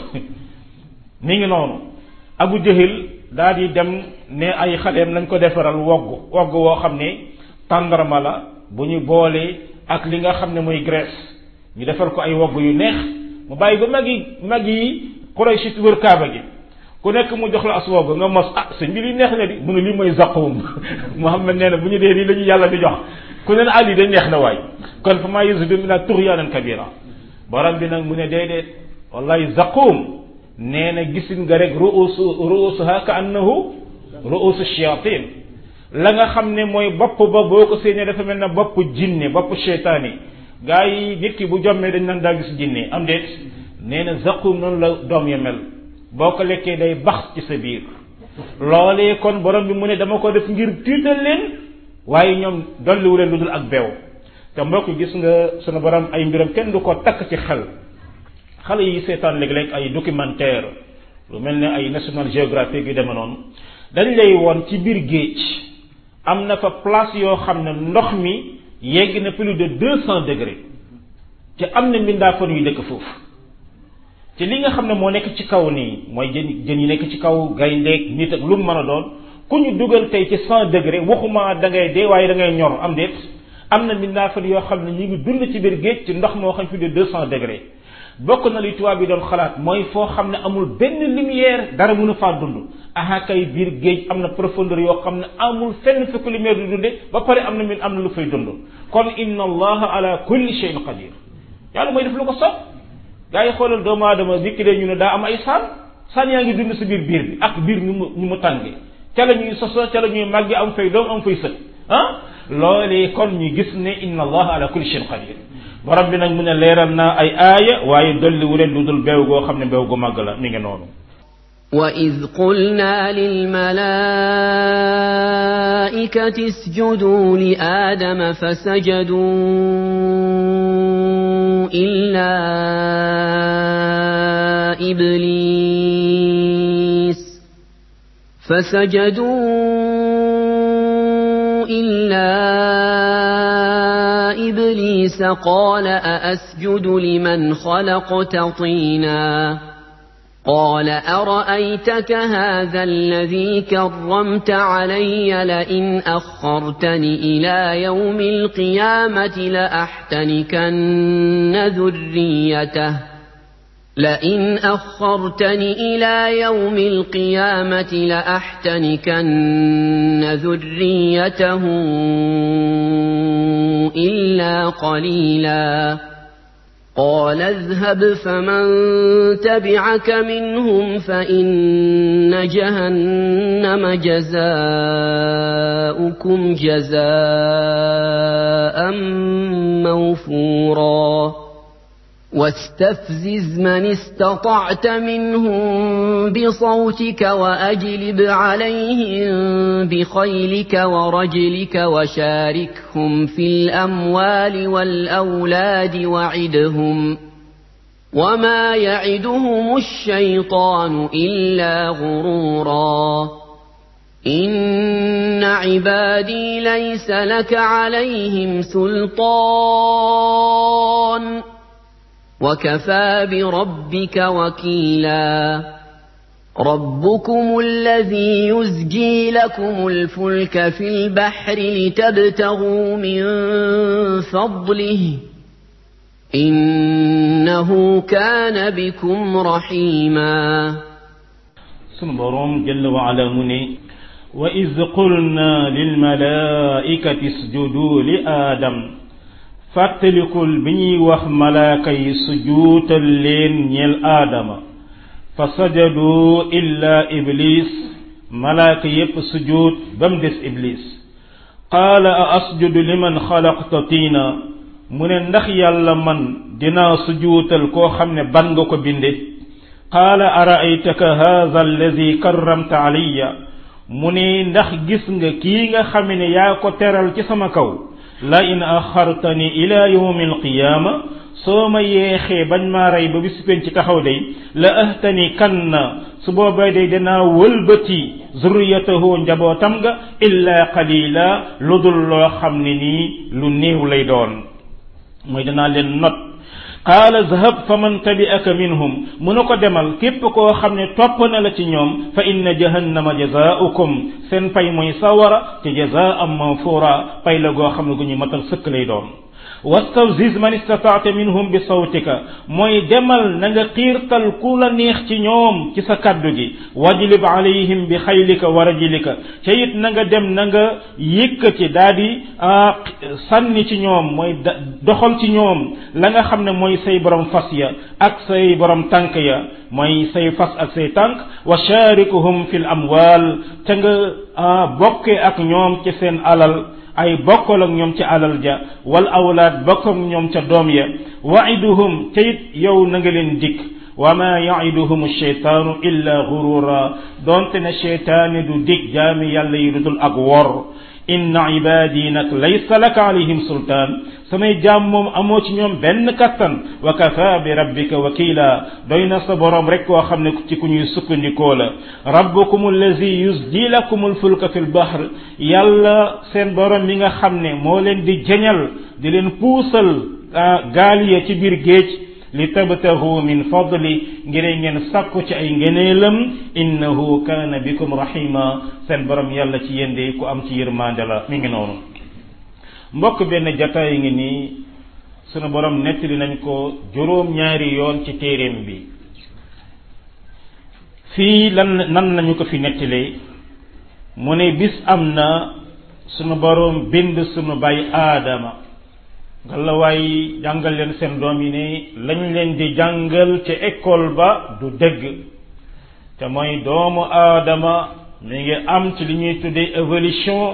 mi ngi noonu abu jahil daa di dem ne ay xaleem nañ ko defaral wogg wogg woo xam ne tàndarma la bu ñu boolee ak li nga xam ne mooy graisse ñu defal ko ay wogg yu neex mu bàyyi ba mag yi mag yi Quraysh wër kaaba gi ku nekk mu jox la as wogg nga mos ah sëñ bi li neex na di mu ne lii mooy zaqum Muhammad nee na bu ñu dee lii la ñu yàlla di jox ku ne ah lii de neex na waay kon fa maa yazidu min tughyanan kabira borom bi nag mu ne déedéet wallahi zaqum nee na gisin nga rek ruusu ruusuha ka annahu ruusu shayatin la nga xam ne mooy bopp ba boo ko séenee dafa mel na bopp jinne bopp cheytaan yi gaa yi nit ki bu jommee dañ naan daa gis jinne am déet nee na zaqum noonu la doom ya mel boo ko lekkee day bax ci sa biir loolee kon borom bi mu ne dama ko def ngir tiital leen waaye ñoom dolliwu leen lu dul ak beew te mbokk gis nga sunu borom ay mbiram kenn du ko takk ci xel xale yi seetaan léeg-léeg ay documentaire lu mel ne ay National Geographic yu deme noonu dañ lay woon ci biir géej am na fa place yoo xam ne ndox mi yegg na plus de deux cent degrés te am na mbindaafan yu dëkk foofu te li nga xam ne moo nekk ci kaw nii mooy jën jën yi nekk ci kaw gayndeeg nit ak lu mu mën a doon ku ñu dugal tey ci cent degré waxuma da ngay dee waaye da ngay ñor am déet am na mbindaafan yoo xam ne ñu ngi dund ci biir géej ci ndox moo xam plus de deux cent degrés bokk na li tubaab bi doon xalaat mooy foo xam ne amul benn lumière dara mënu faa dund aha kay biir géej am na profondeur yoo xam ne amul fenn fekk lumière du dunde ba pare am na min am na lu fay dund kon inna allaha ala kulli shay'in qadir yàlla mooy def lu ko sopp gaa yi xoolal doomu aadama nit ki de ñu ne daa am ay saan saan yaa ngi dund si biir biir bi ak biir ñu mu ñu mu tànge ca la ñuy soso ca la ñuy màgge am fay doom am fay sët ah loolee kon ñu gis ne inna allaha ala kulli shay'in qadir borom bi nag mu ne leeral naa ay aaya waaye dolli wu leen lu dul beew goo xam ne beew gu màgg la mi ngi noonu وإذ قلنا للملائكة اسجدوا لآدم فسجدوا إلا إبليس فسجدوا إلا إبليس قال أأسجد لمن خلقت طيناً قال أرأيتك هذا الذي كرمت علي لئن أخرتني إلى يوم القيامة لأحتنكن ذريته لئن أخرتني إلى يوم القيامة لأحتنكن ذريته إلا قليلاً قال اذهب فمن تبعك منهم فإن جهنم جزاؤكم جزاء موفورا واستفزز من استطعت منهم بصوتك وأجلب عليهم بخيلك ورجلك وشاركهم في الأموال والأولاد وعدهم وما يعدهم الشيطان إلا غرورا إن عبادي ليس لك عليهم سلطان وكفى بربك وكيلا ربكم الذي يزجي لكم الفلك في البحر لتبتغوا من فضله إنه كان بكم رحيما سنبرم جل وعلا مني وإذ قلنا للملائكة اسجدوا لآدم fàttalikul bi ñuy wax malaaka yi sujuutal leen ñeel aadama fa sajadu illa iblis malaaka yépp sujuut ba mu des iblis qaala a asjudu liman xalaqta tiina mu ne ndax yàlla man dinaa sujuutal koo xam ne ban nga ko binde qaala araaytaka haadha alladi karramta alayya mu ne ndax gis nga kii nga xam ne yaa ko teral ci sama kaw la in axartani ila yawmi alqiyaama soo ma yeexee bañ maa rey ba bis penc ci taxaw day la ahtani kan na su boobaa day danaa wëlbati zurriyatahu njabootam nga illa qalila lu dul loo xam ne nii lu néew lay doon mooy danaa leen not qaala zahab fa man tabi'aka minhum mu na ko demal képp koo xam ne topp na la ci ñoom fa inna jahannama jazaaukum seen pay mooy sawara te jazaan mawfura pay la goo xam ne gu ñu matal sëkk lay doon wastawziz man istataata minhum bi sawtika mooy demal na nga xiirtal ku la neex ci ñoom ci sa kaddu gi wajlib alayhim bi xaylika wa rajlika ca it na nga dem na nga yëkkati daa di sànni ci ñoom mooy doxal ci ñoom la nga xam ne mooy say borom fas ya ak say borom tànk ya mooy say fas ak say tànk wa sharikuhum fi l amwal te nga bokke ak ñoom ci seen alal ay bokkal ak ñoom ca alal ja wal awlaad bokk ak ñoom ca doom ya waiduhum te it yow na nga leen dikk wa ma yaiduhum sheytaanu illa gurura donte ne cheytaani du dig jaami yàlla yi dudul ak wor inna ibadi nag laysa laka alayhim sultaan samay jaam moom amoo ci ñoom benn kattan wa kafa bi rabbika wakila doy na sa boroom rek koo xam ne ci ku ñuy sukkandikoo la rabbukum allazi yusdi lakum alfulka fi lbahr yàlla seen boroom mi nga xam ne moo leen di jañal di leen puusal gaal ya ci biir géej li tabtahu min fadli ngir ngeen sàkku ci ay ngeneelam innahu kaana bikum rahima seen borom yàlla ci yéen de ku am ci yërmande la mi ngi noonu mbokk benn jataay ngi nii sunu borom nettali nañ ko juróom ñaari yoon ci téeréem bi fii lan nan nañu ko fi nettalee mu ne bis am na sunu borom bind sunu bay aadama ngalawaay jàngal leen seen doom yi ne lañ leen di jàngal ca école ba du dëgg te mooy doomu aadama mi ngi am ci li ñuy tuddee évolution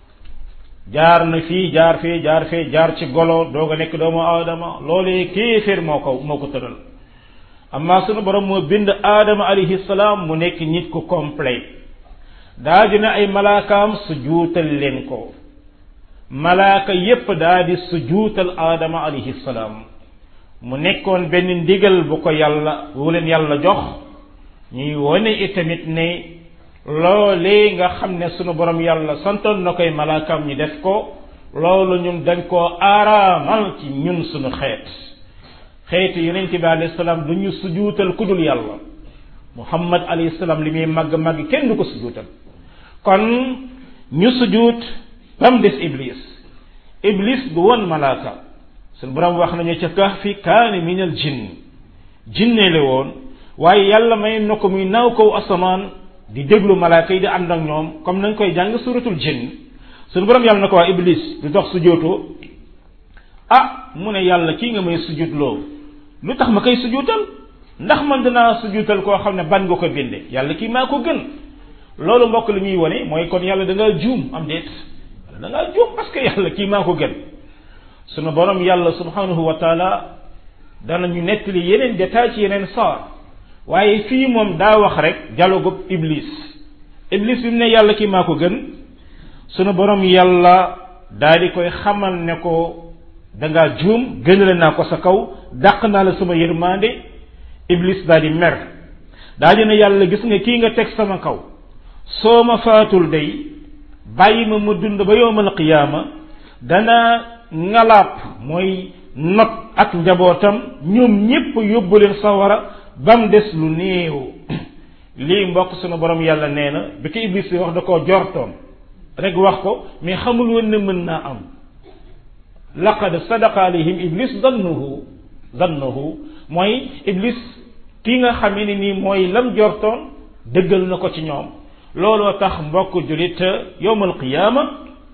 jaar na fii jaar fii jaar fii jaar ci golo doog a nekk doomu aadama loolee kéeféer moo ko moo ko tëral amma sunu borom moo bind aadama alayhi salaam mu nekk nit ku complet daa dina ay malaakaam su juutal leen ko malaaka yépp daa di sujuutal aadama alayhi salaam mu nekkoon benn ndigal bu ko yàlla bu leen yàlla jox ñuy wone itamit ne loolee nga xam ne sunu borom yàlla santoon na koy malaakaam ñi def ko loolu ñun dañ koo aaraamal ci ñun sunu xeet xeetu yonente bi alayhi salaam du ñu sujuutal ku dul yàlla muhammad alayhi salaam li muy màgg màgg kenn du ko sujuutal kon ñu sujuut ba mu des iblis iblis du woon malaaka suñu borom wax nañu ca kahfi kaane min al jinn jinne la woon waaye yàlla may na ko muy naaw kaw asamaan di déglu malaaka yi di ànd ak ñoom comme nañ koy jàng suratul jinn suñu borom yàlla na ko waa iblis du tax sujootoo ah mu ne yàlla kii nga may sujuutloo lu tax ma koy sujuutal ndax man dinaa sujuutal koo xam ne ban nga ko binde yàlla kii maa ko gën loolu mbokk li ñuy wone mooy kon yàlla da ngaa juum am déet da ngaa juum parce que yàlla kii maa ko gën sunu borom yàlla subhanahu wa taala danañu nettali yeneen détail ci yeneen saar waaye fii moom daa wax rek dialogue iblis iblis bi mu ne yàlla kii maa ko gën sunu borom yàlla daa di koy xamal ne ko da ngaa juum gënale naa ko sa kaw dàq naa la sama yërmande iblis daa di mer daa di ne yàlla gis nga kii nga teg sama kaw soo ma faatul day bàyyi ma mu dund ba yowmal qiyaama dana ngalaab mooy not ak njabootam ñoom ñépp yóbbu leen sawara ba mu des lu néew lii mbokk sunu borom yàlla nee na bi ko iblis yi wax da koo jortoon rek wax ko mais xamul woon ne mën naa am laqad sadaqa alayhim iblis dannuhu dannuhu mooy iblis ki nga xamee ne nii mooy lam jortoon dëggal na ko ci ñoom looloo tax mbokk julit yowmal qiyaama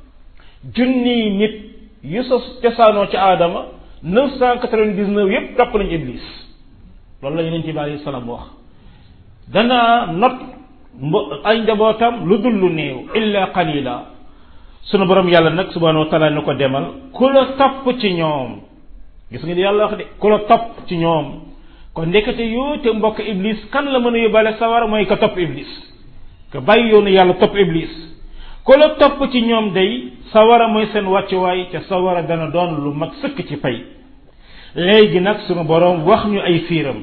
junniy nit yu sos cosaanoo ci aadama neuf cent quatre-vingt-dix-neuf yépp topp nañu iblis loolu la yonent bi alayhi salaam wax danaa not mbo ay njabootam lu dul lu néew illa qalila sunu borom yàlla nag subhanahu wa taala ni ko demal ku la topp ci ñoom gis nga ni yàlla wax de ku la topp ci ñoom kon ndekete yoo te mbokk iblis kan la mën a yóbbaale sawara mooy ka topp iblis ka bàyyi yoonu yàlla topp iblis ku la topp ci ñoom day sawara mooy seen wàccuwaay te sawara dana doon lu mat sëkk ci pay léegi nag sunu boroom wax ñu ay fiiram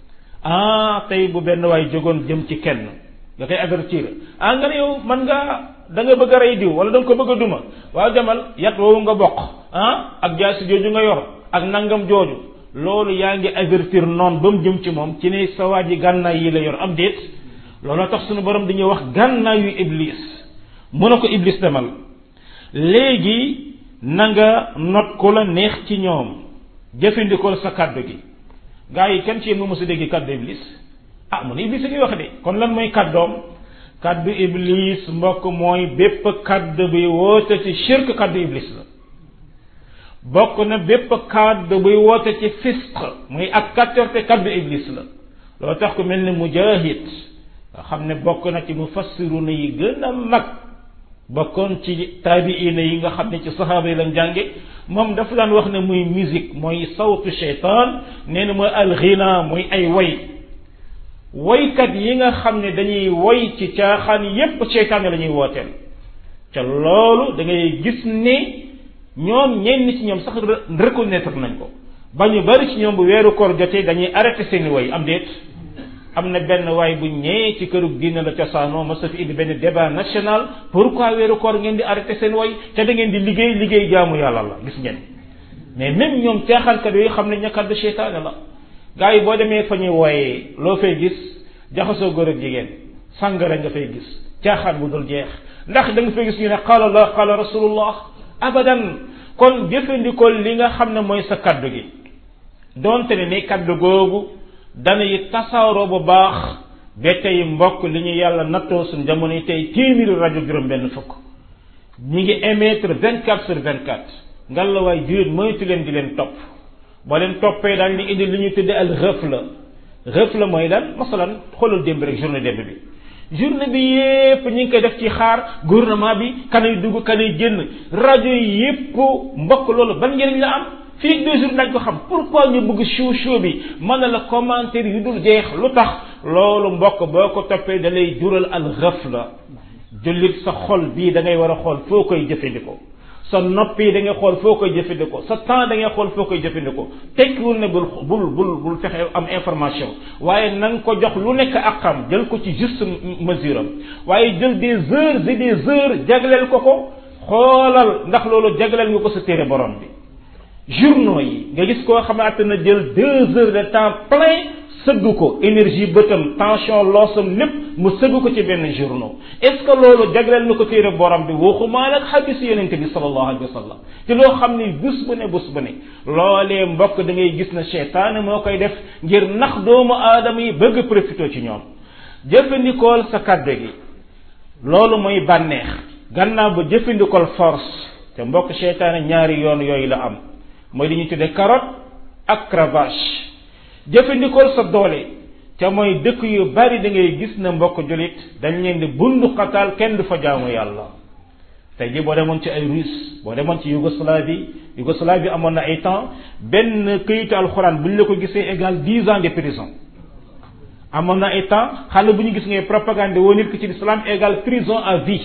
ah tey bu benn waay jógoon jëm ci kenn nga koy avertir ah nga ne yow man nga da nga bëgg a rey diw wala da nga ko bëgg a duma waaw demal yat woowu nga bokk ah ak jaasi jooju nga yor ak nangam jooju loolu yaa ngi avertir noonu ba mu jëm ci moom ci ne sa waa ji gànnaay yi la yor am déet looloo tax sunu borom dañuy wax gànnaayu iblis mu ne ko iblis demal léegi na nga not ko la neex ci ñoom jëfandikool sa kàddu gi gaa yi kenn ci yéen mu mos a dégg kàddu iblis ah mu ne iblis a ngi wax de kon lan mooy kàddoom kàddu iblis mbokk mooy bépp kàddu bi woote ci shirk kàddu iblis la bokk na bépp kàddu buy woote ci fisq muy ak kàccarte kàddu iblis la loo tax ku mel ni mujahid nga xam ne bokk na ci mufassiruna yi gën a mag bokkoon ci taabiina yi nga xam ne ci saxaaba yi lañ jànge moom dafa daan wax ne muy musique mooy sawtu shaytaan nee na mooy alxina muy ay woy woykat yi nga xam ne dañuy woy ci caaxaan yépp shaytaan la ñuy wooteel ca loolu da ngay gis ne ñoom ñenn ci ñoom sax reconnaître nañ ko ba ñu bari ci ñoom bu weeru koor jotee dañuy arrêté seeni woy am déet am na benn waay bu ñëwee ci këru diine la cosaanoo ma sa fi indi benn débat national pourquoi weeru koor ngeen di arrêté seen woy te da ngeen di liggéey liggéey jaamu yàlla la gis ngeen mais même ñoom caaxaankat yooyu xam ne ñakkat de seytaane la gars yi boo demee fa ñuy wooyee loo fay gis jaxasoo góor ak jigéen sàngara nga fay gis caaxaan bu dul jeex ndax da nga fay gis ñu ne qaala allah qaala rasulullah abadan kon jëfandikoo li nga xam ne mooy sa kaddu gi donte ne ni kaddu googu danay tasaaroo bu baax ba tey mbokk li ñu yàlla nattoo suñ jamono yi tey téeméeri rajo juróom benn fukk ñi ngi émettre vingt quatre sur vingt quatre ngal la waay jurit moytu leen di leen topp boo leen toppee daal li indi li ñuy tudde al ghafla ghafla mooy lan masalan xoolal démb rek journée démb bi journée bi yépp ñi ngi koy def ci xaar gouvernement bi kanay dugg kanay génn rajo yi yépp mbokk loolu ban njëriñ la am fii deux jours nañ ko xam pourquoi ñu bëgg show show bi mën na la commentaire yu dul jeex lu tax loolu mbokk boo ko toppee da lay jural al ghafla jullit sa xol bii da ngay war a xool foo koy jëfandikoo sa nopp yi da ngay xool foo koy jëfandikoo sa temps da ngay xool foo koy jëfandikoo tekkiwul ne bul bul bul bul fexe am information waaye na nga ko jox lu nekk ak xam jël ko ci juste mesure am waaye jël des heures et des heures jagleel ko ko xoolal ndax loolu jagleel nga ko sa téere borom bi journaux yi nga gis koo xamante na jël deux heures de temps plein sëgg ko énergie bëtam tension loosam lépp mu sëgg ko ci benn journaux est ce que loolu jagleel na ko téere borom bi waxumaa nag xadis yonente bi sallallahu alayhi wa sallam te loo xam ni bés bu ne bés bu ne loolee mbokk da ngay gis na cheytaane moo koy def ngir nax doomu aadama yi bëgg profité ci ñoom jëfandikool sa kàddu gi loolu mooy bànneex gannaaw ba jëfandikool force te mbokk cheytaane ñaari yoon yooyu la am mooy li ñuy tudde carotte ak cravache jëfandikool sa doole te mooy dëkk yu bari da ngay gis na mbokk julit dañ leen di bundu xataal kenn du fa jaamu yàlla tey ji boo demoon ci ay russe boo demoon ci Yougoslavie Yougoslavie amoon na ay temps benn këyitu alxuraan bu ñu la ko gisee égal dix ans de prison amoon na ay temps xale bu ñu gis ngay propagande woo nit ki ci l'islam égal prison à vie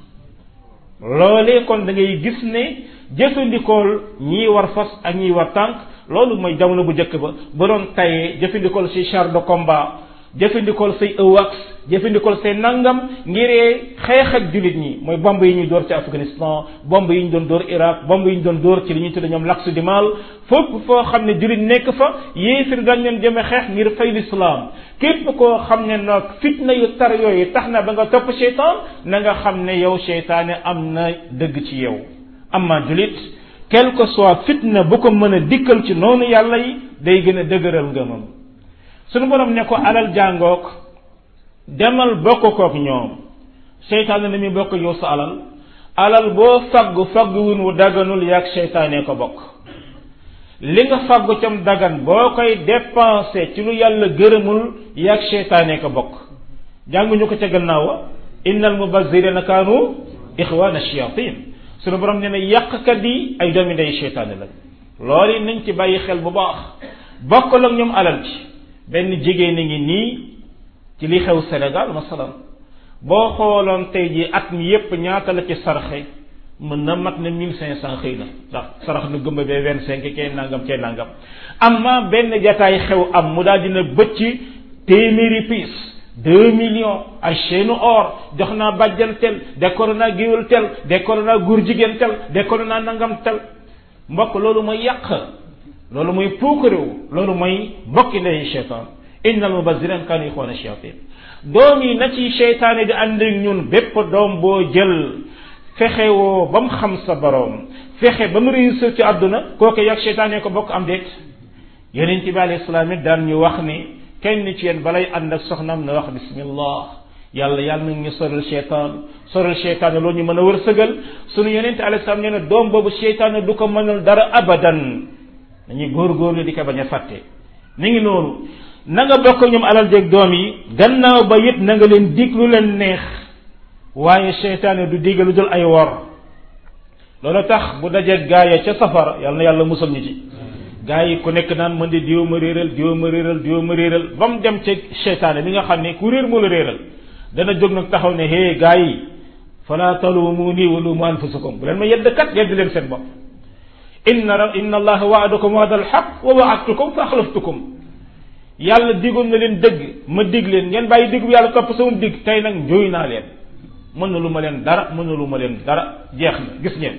loolee kon da ngay gis ne jëfandikool ñii war fas ak ñii war tànk loolu mooy jamono bu njëkk ba ba doon tayee jëfandikool say char de combat jëfandikool say ëwax jëfandikool say nangam ngiree xeex ak jullit ñi mooy bomb yi ñuy door ci Afghanistan bomb yi ñu doon door Irak bomb yi ñu doon door ci li ñuy tudde ñoom l'axe du mal fépp foo xam ne jullit nekk fa yéefir dañ leen jëme xeex ngir fay l'islam képp koo xam ne nag fitna yu tar yooyu tax na ba nga topp seytaan na nga xam ne yow seytaane am na dëgg ci yow amma jullit quel que soit fitna bu ko mën a dikkal ci noonu yàlla yi day gën a dëgëral ngëmam sunu borom ne ko alal jàngook demal bokk kook ñoom seytaane na muy bokk yow sa alal alal boo faggu faggu wun wu daganul yaag seytaane ko bokk li nga faggu cam dagan boo koy dépensé ci lu yàlla gërëmul yaag seytaane ko bokk jànguñu ko ca gannaaw wa innal mubazzirina kaanu ixwaana shayatin sunu borom nee na yàqkat yi ay doomi ndey seytaane lañ loolu yi nañ ci bàyyi xel bu baax bokkal ak ñoom alal ci benn jigéen a ngi nii ci li xew Sénégal masalan boo xooloon tey ji at mi yépp ñaata la ci sarxe mën na mat na mille cinq cent xëy na ndax sarax na gëmba bee vingt cinq kee nangam kee nangam amma benn jataay xew am mu daal dina bëcc téeméeri piis deux millions ay chaîne or jox naa bàjjan tel décoré naa géwél tel décoré naa góor jigéen tel décoré naa nangam tel mbokk loolu mooy yàq loolu mooy puukaréew loolu mooy bokki ndey cheytaan innal mubazirin kaanu ixwaana shayatin doom yi na ci cheytaane di ànd ak ñun bépp doom boo jël fexe woo ba mu xam sa boroom fexe ba mu réussir ci àdduna kooku yàgg cheytaane ko bokk am déet yonent bi alayhi salaam it daan ñu wax ni kenn ci yéen balay ànd ak soxnaam na wax bismillah yàlla yàlla na ñu soral cheytaan soral cheytaan loolu ñu mën a wërsëgal sunu yonent alayhi salaam nee na doom boobu cheytaan du ko mënul dara abadan dañuy góorgóorlu di ko bañ a fàtte ni ngi noonu na nga bokk ñoom alal jeeg doom yi gannaaw ba it na nga leen dig lu leen neex waaye cheytaan du digal lu dul ay wor loolu tax bu dajeeg gaaya ca safara yàlla na yàlla musal ñu ci gaa yi ku nekk naan man de diw ma réeral diw ma réeral diw ma réeral ba mu dem ca cheytaane bi nga xam ne ku réer moo la réeral dana jóg nag taxaw ne hé gaa yi fala talumuni wa lumu anfusakum bu leen ma yedd kat yedd leen seen bopp inna inna allaha waadakum waada alxaq wa waadtukum fa axlaftukum yàlla digoon na leen dëgg ma dig leen ngeen bàyyi digg bu yàlla topp sama dig tey nag njóoy naa leen mën na lu ma leen dara mën na lu ma leen dara jeex na gis ngeen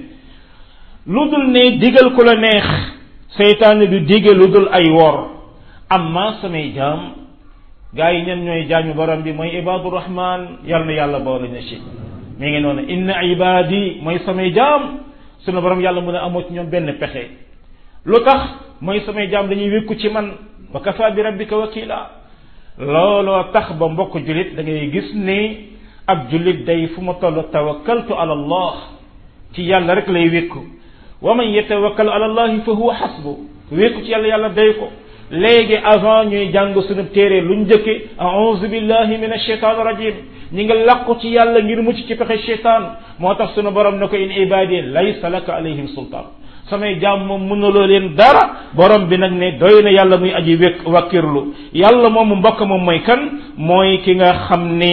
lu dul ne digal ku la neex seytaane du dige lu dul ay wor amma samay jaam gaa yi ñen ñooy jaañu borom bi mooy ibadu rahman yal na yàlla boole na ci mi ngi noonu inna ibadi mooy samay jaam sunu borom yàlla mu ne amoo ci ñoom benn pexe lu tax mooy samay jaam dañuy wékku ci man wa kafa bi rabbika wakila looloo tax ba mbokk jullit da ngay gis ni ab jullit day fu ma toll tawakkaltu ala allah ci yàlla rek lay wékku wa man yatawakkal ala allahi fa huwa xasbu wékku ci yàlla yàlla day ko léegi avant ñuy jàng sunu téere lu njëkke a'udhu billahi min ashaitan rajim ñi nga làqu ci yàlla ngir mucc ci pexe cheytaan moo tax sunu borom na ko in ibadi laysa laka alayhim sultaan samay jaam moom mënuloo leen dara borom bi nag ne doy na yàlla muy aji wékk wakkirlu yàlla moomu mbokk moom mooy kan mooy ki nga xam ni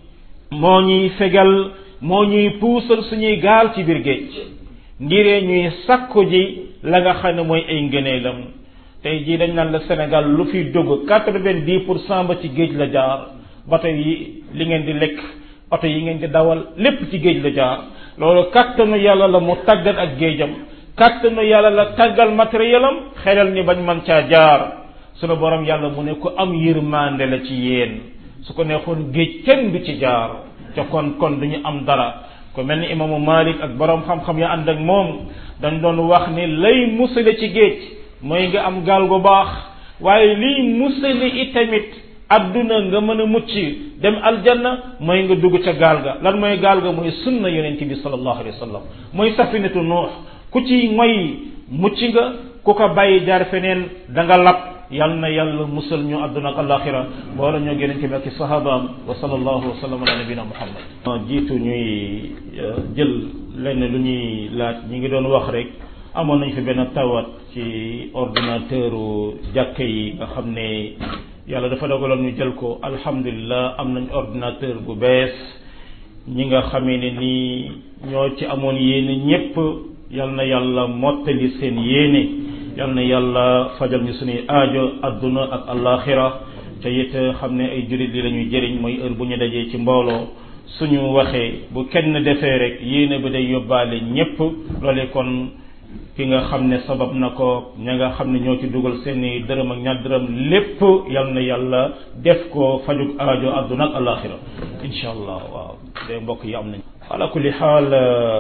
moo ñuy fegal moo ñuy puusal suñuy gaal ci biir géej ngiree ñuy sakku ji la nga xam ne mooy ay ngëneelam tey jii dañ naan la Sénégal lu fi dugg quatre-vingt-dix pour cent ba ci géej la jaar bato yi li ngeen di lekk oto yi ngeen di dawal lépp ci géej la jaar loolu kattanu yàlla la mu tàggat ak géejam kattanu yàlla la tàggal matériel am xelal ni bañ man caa jaar sunu borom yàlla mu ne ku am yërmande la ci yéen su ko neexoon géej kenn du ci jaar ca kon kon duñu am dara ku mel ni imaamu Malik ak borom xam-xam ya ànd ak moom dañ doon wax ni lay musale ci géej mooy nga am gaal gu baax waaye liy musali itamit adduna nga mën a mucc dem aljanna mooy nga dugg ca gaal ga lan mooy gaal ga mooy sunna yonent bi sallallahu alayhi wa sallam mooy safinatu nuux ku ci mooy mucc nga ku ko bàyyi jaar feneen da nga lab yal na yàlla musal ñu adduna ak alaxira wala ñoo yonent bi ak i sahabaam wa sallallahu wa sallam ala nabina muhammad jiitu ñuy jël lenn lu ñuy laaj ñi ngi doon wax rek amoon nañ fi benn tawat ci ordinateur jàkka yi nga xam ne yàlla dafa dogaloon ñu jël ko alhamdulilah am nañ ordinateur bu bees ñi nga xamee ne nii ñoo ci amoon yéene ñépp yal na yàlla mottali seen yéene yal na yàlla fajal ñu suñuy aajo adduna ak alaxira te it xam ne ay jurit li la ñuy jëriñ mooy heure bu ñu dajee ci mbooloo suñu waxee bu kenn defee rek yéene ba day yóbbaale ñépp loole kon ki nga xam ne sabab na ko ña nga xam ne ñoo ci dugal seeni dërëm ak ñaar dërëm lépp yal na yàlla def ko fajug aajo adduna ak alaxira incha allah waaw de mbokk yi am nañ ala kulli xaal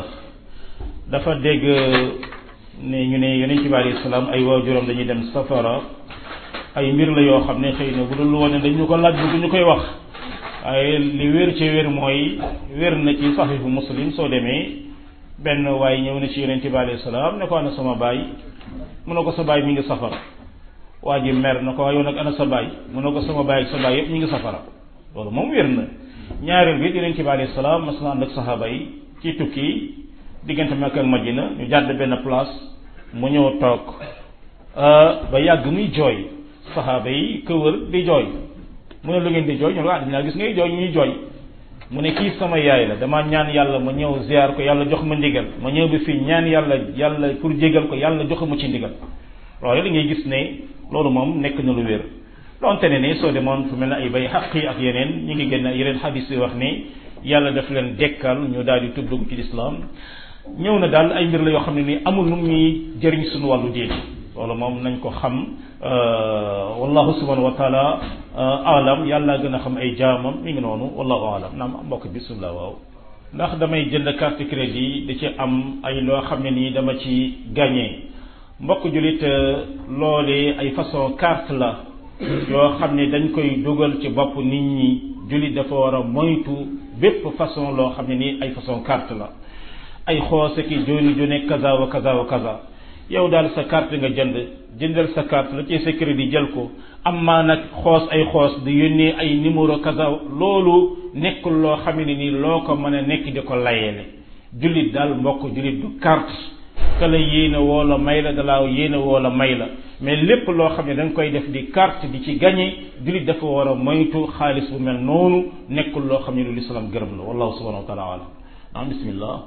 dafa dégg ne ñu ne yonent bi alayhi salaam ay waajuram dañuy dem safara ay mbir la yoo xam ne xëy na bu dul woon dañu ko laaj bu ñu koy wax waaye li wér ci wér mooy wér na ci saxiixu muslim soo demee benn waaye ñëw na ci yonent bi alayhi salaam ne ko ana sama baay mu ne ko sa baay mi ngi safara waa ji mer na ko waaye yow nag ana sa baay mu ne ko sama baay ak sa baay yëpp ñu ngi safara loolu moom wér na ñaareel bi yonent bi alayhi salaam mas na ànd ak saxaaba yi ci tukki diggante Makka ak Madina ñu jàdd benn place mu ñëw toog ba yàgg muy jooy saxaaba yi këwër di jooy mu ne lu ngeen di jooy ñu ne ah dinaa gis ngay jooy ñuy jooy mu ne kii sama yaay la dama ñaan yàlla ma ñëw ziar ko yàlla jox ma ndigal ma ñëw bi fii ñaan yàlla yàlla pour jégal ko yàlla jox ma ci ndigal loolu da ngay gis ne loolu moom nekk na lu wér donte ne ne soo demoon fu mel ne ay bay xaq yi ak yeneen ñi ngi génn yeneen xadis yi wax ne yàlla daf leen dekkal ñu daal di tudd dugg ci lislaam ñëw na daal ay mbir la yoo xam ne ni amul nu ñuy jëriñ suñu wàllu diine loolu moom nañ ko xam wallahu subhanahu wa taala alam yàlla gën a xam ay jaamam mi ngi noonu wallahu alam naam mbokk bismillah waaw ndax damay jënd carte crédit da ci am ay loo xam ne nii dama ci gagné mbokk julit loolee ay façon carte la yoo xam ne dañ koy dugal ci bopp nit ñi julit dafa war a moytu bépp façon loo xam ne nii ay façon carte la ay xoose ki joni jone kaza wa kaza wa kaza yow daal sa carte nga jënd jëndal sa carte la ci sa crédit jël ko am maa nag xoos ay xoos di yónnee ay numéro kaza loolu nekkul loo xam ne nii loo ko mën a nekk di ko layeele jullit daal mbokk jullit du carte ka la yéene woo la may la dalaa yéene woo la may la mais lépp loo xam ne da nga koy def di carte di ci gagné jullit dafa war a moytu xaalis bu mel noonu nekkul loo xam ne lu lislaam gërëm la wallahu subhanahu wa taala alam ah bismillah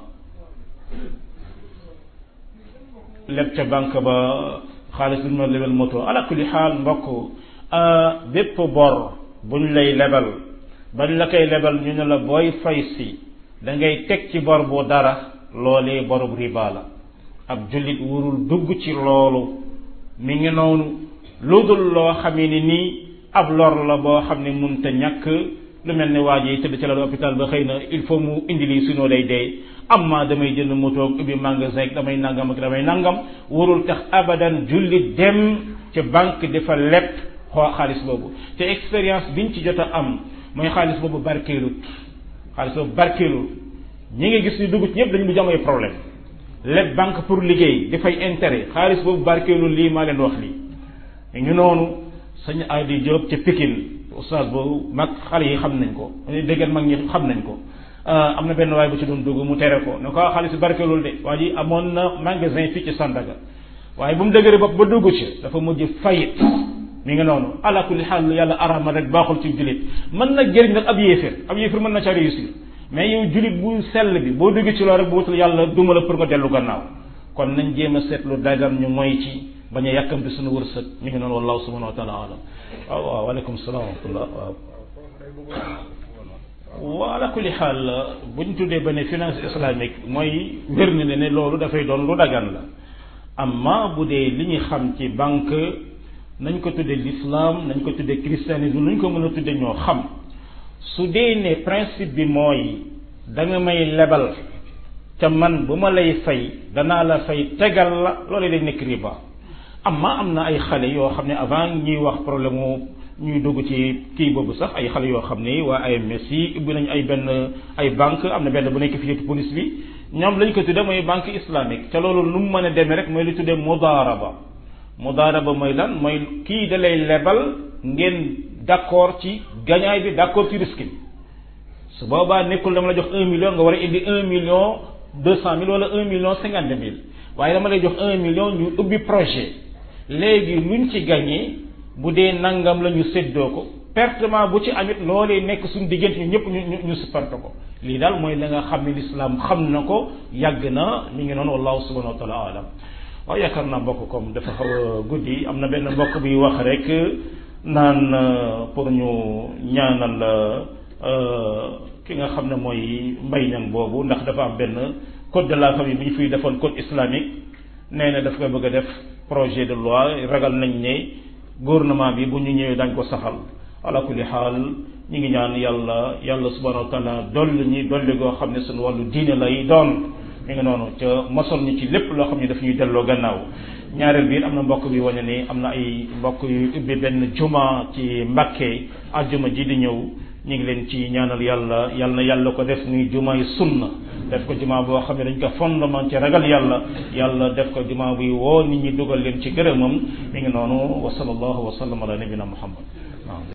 leb ca banque ba xaalis bu ñu ma lebal moto ala kulli xaal mbokk bépp bor buñ lay lebal bañ la koy lebal ñu ne la booy fay si da ngay teg ci bor bu dara loolee borub riba la ab jullit warul dugg ci loolu mi ngi noonu lu dul loo xamee ni nii ab lor la boo xam ne munta ñàkk lu mel ne waa ji tëdd ci la hôpital ba xëy na il faut mu indi lii sinon day dee am ma damay jënd moto ubbi magasin damay nangam ak damay nangam warul tax abadan jullit dem ci banque dafa leb xoo xaalis boobu te expérience biñ ci jot a am mooy xaalis boobu barkeelut xaalis boobu barkeelut ñi nga gis ñu dugg ci ñëpp dañu bu am ay problème leb banque pour liggéey dafay intérêt xaalis boobu barkeelul lii maa leen wax lii ñu noonu sañ Adi Diop ca Pikine oustaz boobu mag xale yi xam nañ ko déggal mag ñi xam nañ ko am na benn waay bu ci doon dugg mu tere ko ne ko xaalis barkeelul de waa ji amoon na magasin fii ci Sandaga waaye bu mu dëgëre bopp ba dugg ci dafa mujj fayit mi ngi noonu ala kulli xaal yàlla arama rek baaxul ci jullit mën na jëriñ nag ab yéeféer ab yéeféer mën na ca réussir mais yow jullit bu sell bi boo dugg ci loolu rek bu wutul yàlla duma la pour nga dellu gannaaw kon nañ jéem a seetlu dagan ñu moy ci bañ a yàkkamti suñu wërsëg mi ngi noonu wallahu subhanahu wa taala alam waaw waaw waaleykum salaam wa rahmatullah waaw wa ala kulli xaal bu ñu tuddee ba ne finance islamique mooy wér na ne ne loolu dafay doon lu dagan la amma bu dee li ñu xam ci banque nañ ko tuddee l'islam nañ ko tuddee christianisme nuñ ko mën a tuddee ñoo xam su dee ne principe bi mooy da nga may lebal ca man bu ma lay fay danaa la fay tegal la loolu day nekk riba amma am na ay xale yoo xam ne avant ñuy wax problème mu ñuy dugg ci kii boobu sax ay xale yoo xam ne waa AMS yi ubbi nañu ay benn ay banque am na benn bu nekk fii ci police bi ñoom lañ ko tuddee mooy banque islamique te loolu nu mu mën a demee rek mooy lu tuddee mudaaraba mudaaraba mooy lan mooy kii da lay lebal ngeen d'accord ci gañaay bi d'accord ci risque bi su boobaa nekkul dama la jox un million nga war a indi un million deux cent mille wala un million cinquante mille waaye dama lay jox un million ñu ubbi projet léegi luñ ci gagné bu dee nangam la ñu séddoo ko pertement bu ci amit loolee nekk suñu diggante ñu ñëpp ñu ñu supparte ko lii daal mooy la nga xam ne lislaam xam na ko yàgg na mi ngi noonu wallahu subhanahu wa taala alam waaw yaakaar naa mbokk comme dafa xaw a guddi am na benn mbokk bi wax rek naan pour ñu ñaanal ki nga xam ne mooy mbay ñang boobu ndax dafa am benn code de la famille bu ñu fiy defoon code islamique nee na daf koy bëgg a def projet de loi ragal nañ ne gouvernement bi bu ñu ñëwee dañ ko saxal ala kulli xaal ñi ngi ñaan yàlla yàlla subhanahu wa taala dolli ñi dolli goo xam ne suñu wàllu diine lay doon mi ngi noonu ca mosol ñu ci lépp loo xam ne daf ñuy delloo gannaaw ñaareel biir am na mbokk bi wane ni am na ay mbokk yu ubbi benn juma ci Mbàkke ajjuma ji di ñëw ñu ngi leen ci ñaanal yàlla yàlla na yàlla ko def muy jumaay sunna def ko juma boo xam ne dañ ko fondement ci ragal yàlla yàlla def ko juma buy woo nit ñi dugal leen ci gërëmam mi ngi noonu wa sallallahu wa sallam ala nabina muhammad